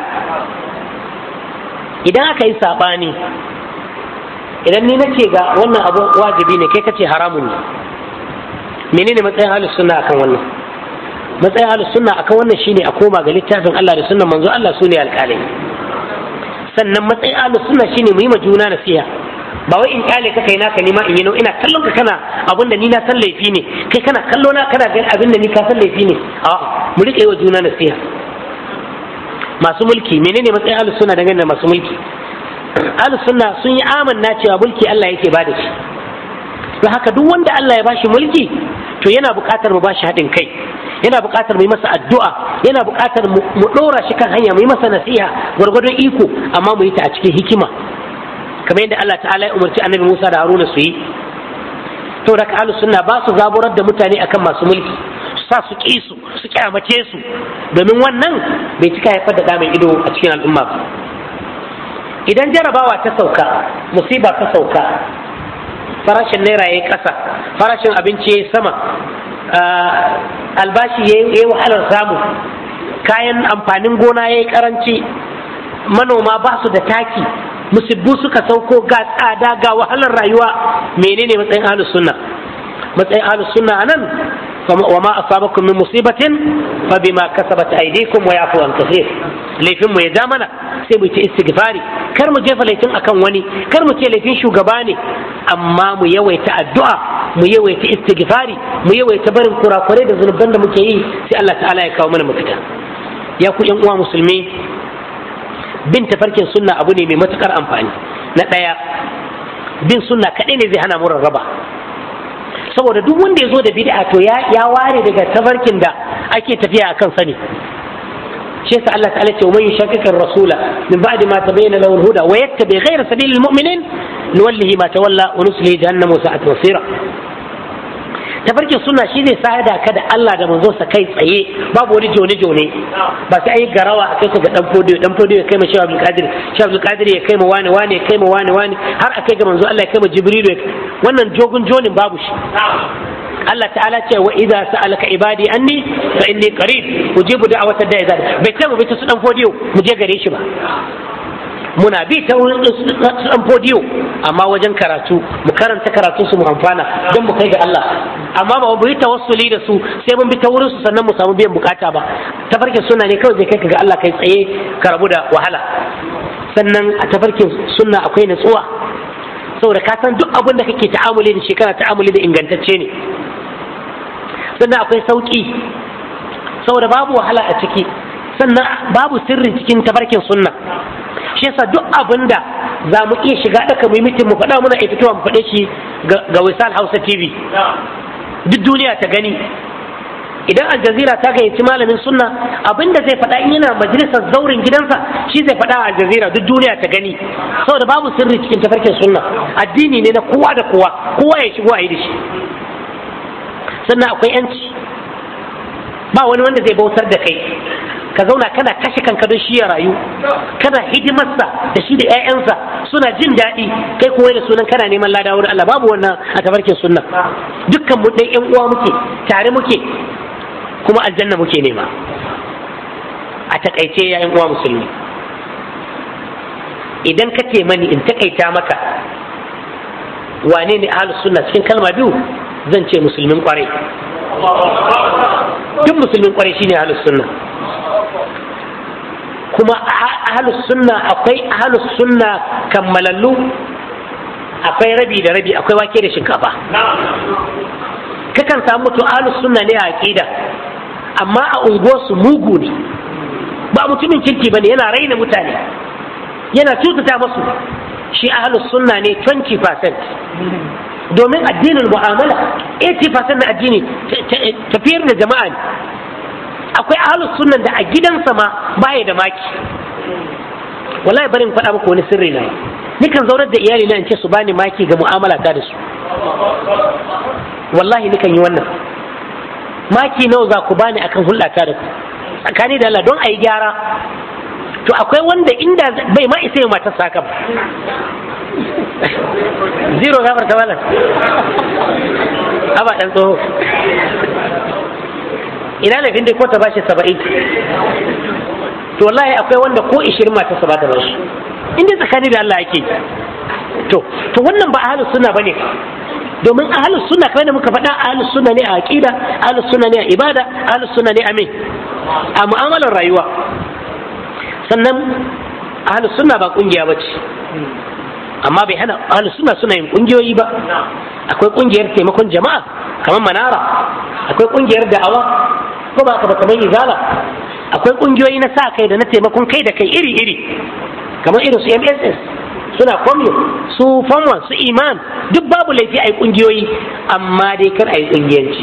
idan aka yi saɓani idan ni nace ga wannan abu wajibi ne kai kace haramun ne menene matsayin halin sunna akan wannan matsayin ahlus sunna akan wannan shine a koma ga littafin Allah da sunnan manzo Allah sune alƙalai sannan matsayin ahlus sunna shine mu yi ma juna nasiha ba wai in kyale ka kai naka nima in yi no ina kallon ka kana abin da ni na san laifi ne kai kana kallo na kana ganin abin da ni ka san laifi ne a mu rike wa juna nasiha masu mulki menene matsayin ahlus sunna dangane da masu mulki ahlus sunna sun yi amanna cewa mulki Allah yake bada shi don haka duk wanda Allah ya bashi mulki to yana buƙatar mu bashi haɗin kai yana buƙatar mu yi masa addu'a yana buƙatar mu ɗora shi kan hanya mu yi masa nasiha gwargwadon iko amma mu yi ta a cikin hikima kamar yadda Allah ta'ala ya umarci annabi Musa da Haruna su yi to da ahlus sunna ba su zaburar da mutane akan masu mulki su sa su ƙi su su kyamace su domin wannan bai cika haifar da mai ido a cikin al'umma ba idan jarabawa ta sauka musiba ta sauka farashin naira ya yi ƙasa farashin abinci ya yi sama albashi ya yi wahalar samu kayan amfanin gona ya yi ƙaranci manoma ba su da taki musibbu suka sauko ga tsada ga wahalar rayuwa menene matsayin ahlus sunna matsayin ahlus sunna anan wa ma asabakum min musibatin fa bima kasabat aydikum wa yafu an kathir laifin mu ya ja mana sai mu ce istighfari kar mu jefa laifin akan wani kar mu ce laifin shugaba ne amma mu yawaita addu'a mu yawaita istighfari mu yawaita barin kurakurai da zunuban da muke yi sai Allah ta'ala ya kawo mana mafita ya ku yan uwa musulmi bin tafarkin sunna abu ne mai matukar amfani na ɗaya bin sunna kaɗai ne zai hana mu rarraba saboda duk wanda ya zo da bid'a to ya ya ware daga tafarkin da ake tafiya akan sani shi yasa Allah ta'ala ce man yushakkika rasula min ba'di ma tabayyana lahu al-huda wa yattabi ghayra sabilil mu'minin nuwallihi ma tawalla wa nuslihi jahannama wa sa'at masira tafarkin sunna shi zai sada ka da Allah da manzo sa kai tsaye babu wani jone jone ba sai ayi garawa a kai ka ga dan fodiyo dan fodiyo ya kai ma Shehu Abdul Qadir Shehu Abdul Qadir ya kai ma wani wani ya kai ma wani wani har a kai ga manzo Allah ya kai ma Jibril wannan jogun jonin babu shi Allah ta'ala ce wa idza sa'alaka ibadi anni fa inni qarib ujibu da'wata da'i bai ce mu bi ta su dan fodiyo mu je gare shi ba muna bi ta wurin su dan fodiyo amma wajen karatu mu karanta karatu su mu amfana don mu kai ga Allah amma ba mu yi tawassuli da su sai mun bi ta wurin su sannan mu samu biyan bukata ba tafarkin sunna ne kawai zai kai ga Allah kai tsaye ka rabu da wahala sannan a tafarkin sunna akwai natsuwa saboda ka san duk abin da kake ta'amuli da shi kana ta'amuli da ingantacce ne sannan akwai sauki saboda babu wahala a ciki sannan babu sirri cikin tafarkin sunna shi yasa duk abin da za mu iya shiga ɗaka mu yi mitin mu faɗa muna iya fitowa mu faɗe shi ga wisal hausa tv duk duniya ta gani idan aljazira ta gayyaci malamin sunna abin da zai faɗa in yana majalisar zaurin gidansa shi zai faɗa a aljazira duk duniya ta gani saboda babu sirri cikin tafarkin sunna addini ne na kowa da kowa kowa ya shigo a yi da shi sannan akwai yanci ba wani wanda zai bautar da kai ka zauna kana kashe kanka don shi ya rayu kana hidimarsa da shi da 'ya'yansa suna jin daɗi kai kuma da sunan kana neman lada wurin Allah babu wannan a tafarkin sunna dukkan mu ɗan ƴan uwa muke tare muke kuma aljanna muke nema a takaice ya ƴan uwa musulmi idan ka ce mani in takaita maka wane ne ahlus sunna cikin kalma biyu zan ce musulmin kwarai duk musulmin kwarai shine ahlus sunna kuma ahlus sunna akwai ahlus sunna kammalallu akwai rabi da rabi akwai wake da shinkafa kakan samu mutum ahlus sunna ne a aqida amma a unguwarsu mugu ne ba mutumin kirki bane yana raina mutane yana cutata masu shi ahlus sunna ne 20% domin addinin mu'amala 80% na addini tafiyar da jama'a ne akwai ahlus sunnan da a gidansa ma baya da maki wallahi bari in faɗa muku wani sirri na nikan zaunar da iyali na in ce su bani maki ga mu'amala ta da su wallahi nikan yi wannan maki nawa za ku bani akan hulɗata da ku tsakani da Allah don a yi gyara to akwai wanda inda bai ma isa yi matar saka ba zero gafar ta malam aba ɗan tsoho ina laifin dai ko ta bashi saba'in to wallahi akwai wanda ko ishirin mata sa ba ta bashi inda tsakani da Allah yake to to wannan ba ahlus sunna bane domin ahlus sunna kamar da muka faɗa ahlus sunna ne a aqida ahlus sunna ne a ibada ahlus sunna ne a me a mu'amalar rayuwa sannan ahlus sunna ba kungiya bace amma bai hana ahlus sunna suna yin kungiyoyi ba akwai kungiyar taimakon jama'a kamar manara akwai kungiyar da'awa ko ba ka ba kamar izala akwai kungiyoyi na sa kai da na taimakon kai da kai iri iri kamar irin su MSS suna kwamyo su famwa su iman duk babu laifi a yi kungiyoyi amma dai kar a yi kungiyanci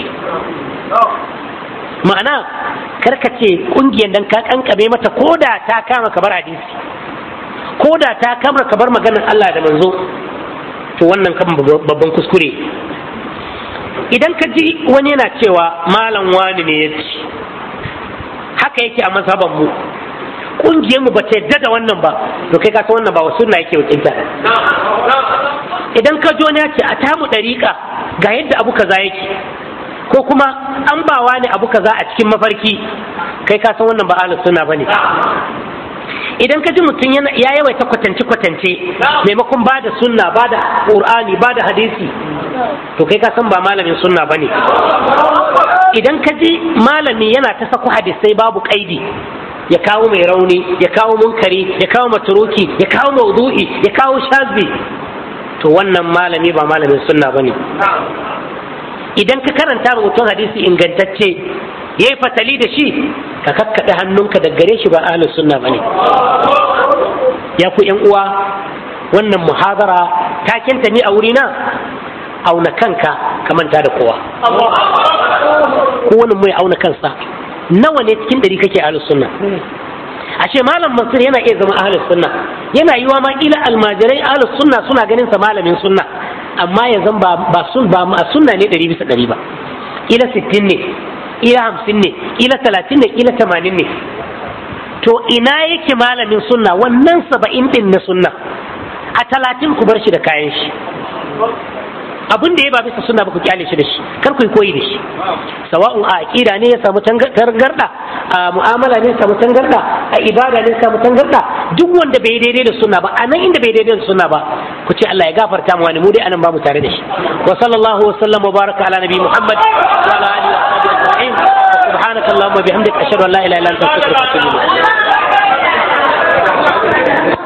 ma'ana karka ce kungiyar dan ka kankame mata ko da ta kama kabar hadisi ko da ta kama kabar maganar Allah da manzo to wannan kan babban kuskure idan ka ji wani yana cewa malam wani ne ya ci haka yake a mazhaban mu kungiyar mu bata yadda da wannan ba to kai ka san wannan ba wasu na yake wakilta idan ka ji wani ya ce a tamu dariƙa ga yadda abu kaza yake ko kuma an bawa ne abu kaza a cikin mafarki kai ka san wannan ba ahlus sunna bane idan ka ji mutum ya yawaita kwatance kwatance maimakon ba da sunna ba da qur'ani ba da hadisi to kai ka san ba malamin sunna bane idan ka ji malami yana ta saku hadisai babu kaidi ya kawo mai rauni ya kawo munkari ya kawo maturuki ya kawo maudu'i ya kawo shazi to wannan malami ba malamin sunna bane idan ka karanta mutum hadisi ingantacce ya yi fatali da shi ka kakkaɗe hannunka da gare shi ba ahlus sunna bane ya ku yan uwa wannan muhadara takenta ni a wurina auna kanka ka manta da kowa kowane mai auna kansa nawa ne cikin ɗari kake ahlus sunna ashe malam mansur yana iya zama ahlus sunna yana yiwa ma kila almajirai ahlus sunna suna ganin sa malamin sunna amma ya zan ba ba sun ba ma sunna ne ɗari bisa ɗari ba kila sittin ne kila hamsin ne kila talatin ne kila tamanin ne to ina yake malamin sunna wannan saba'in ɗin na sunna a talatin ku bar shi da kayan shi abin da ya ba bisa suna ba ku kyale shi da shi kar ku yi koyi da shi sawa'un a aqida ne ya samu tangarda a mu'amala ne ya samu tangarda a ibada ne ya samu tangarda duk wanda bai daidai da sunna ba a nan inda bai daidai da sunna ba ku ce Allah ya gafarta mu wani mu dai anan ba mu tare da shi wa sallallahu wa sallam wa baraka ala nabi muhammad wa ala alihi wa sahbihi ajma'in subhanaka allahumma bihamdika ashhadu an la ilaha illa anta astaghfiruka wa atubu ilayk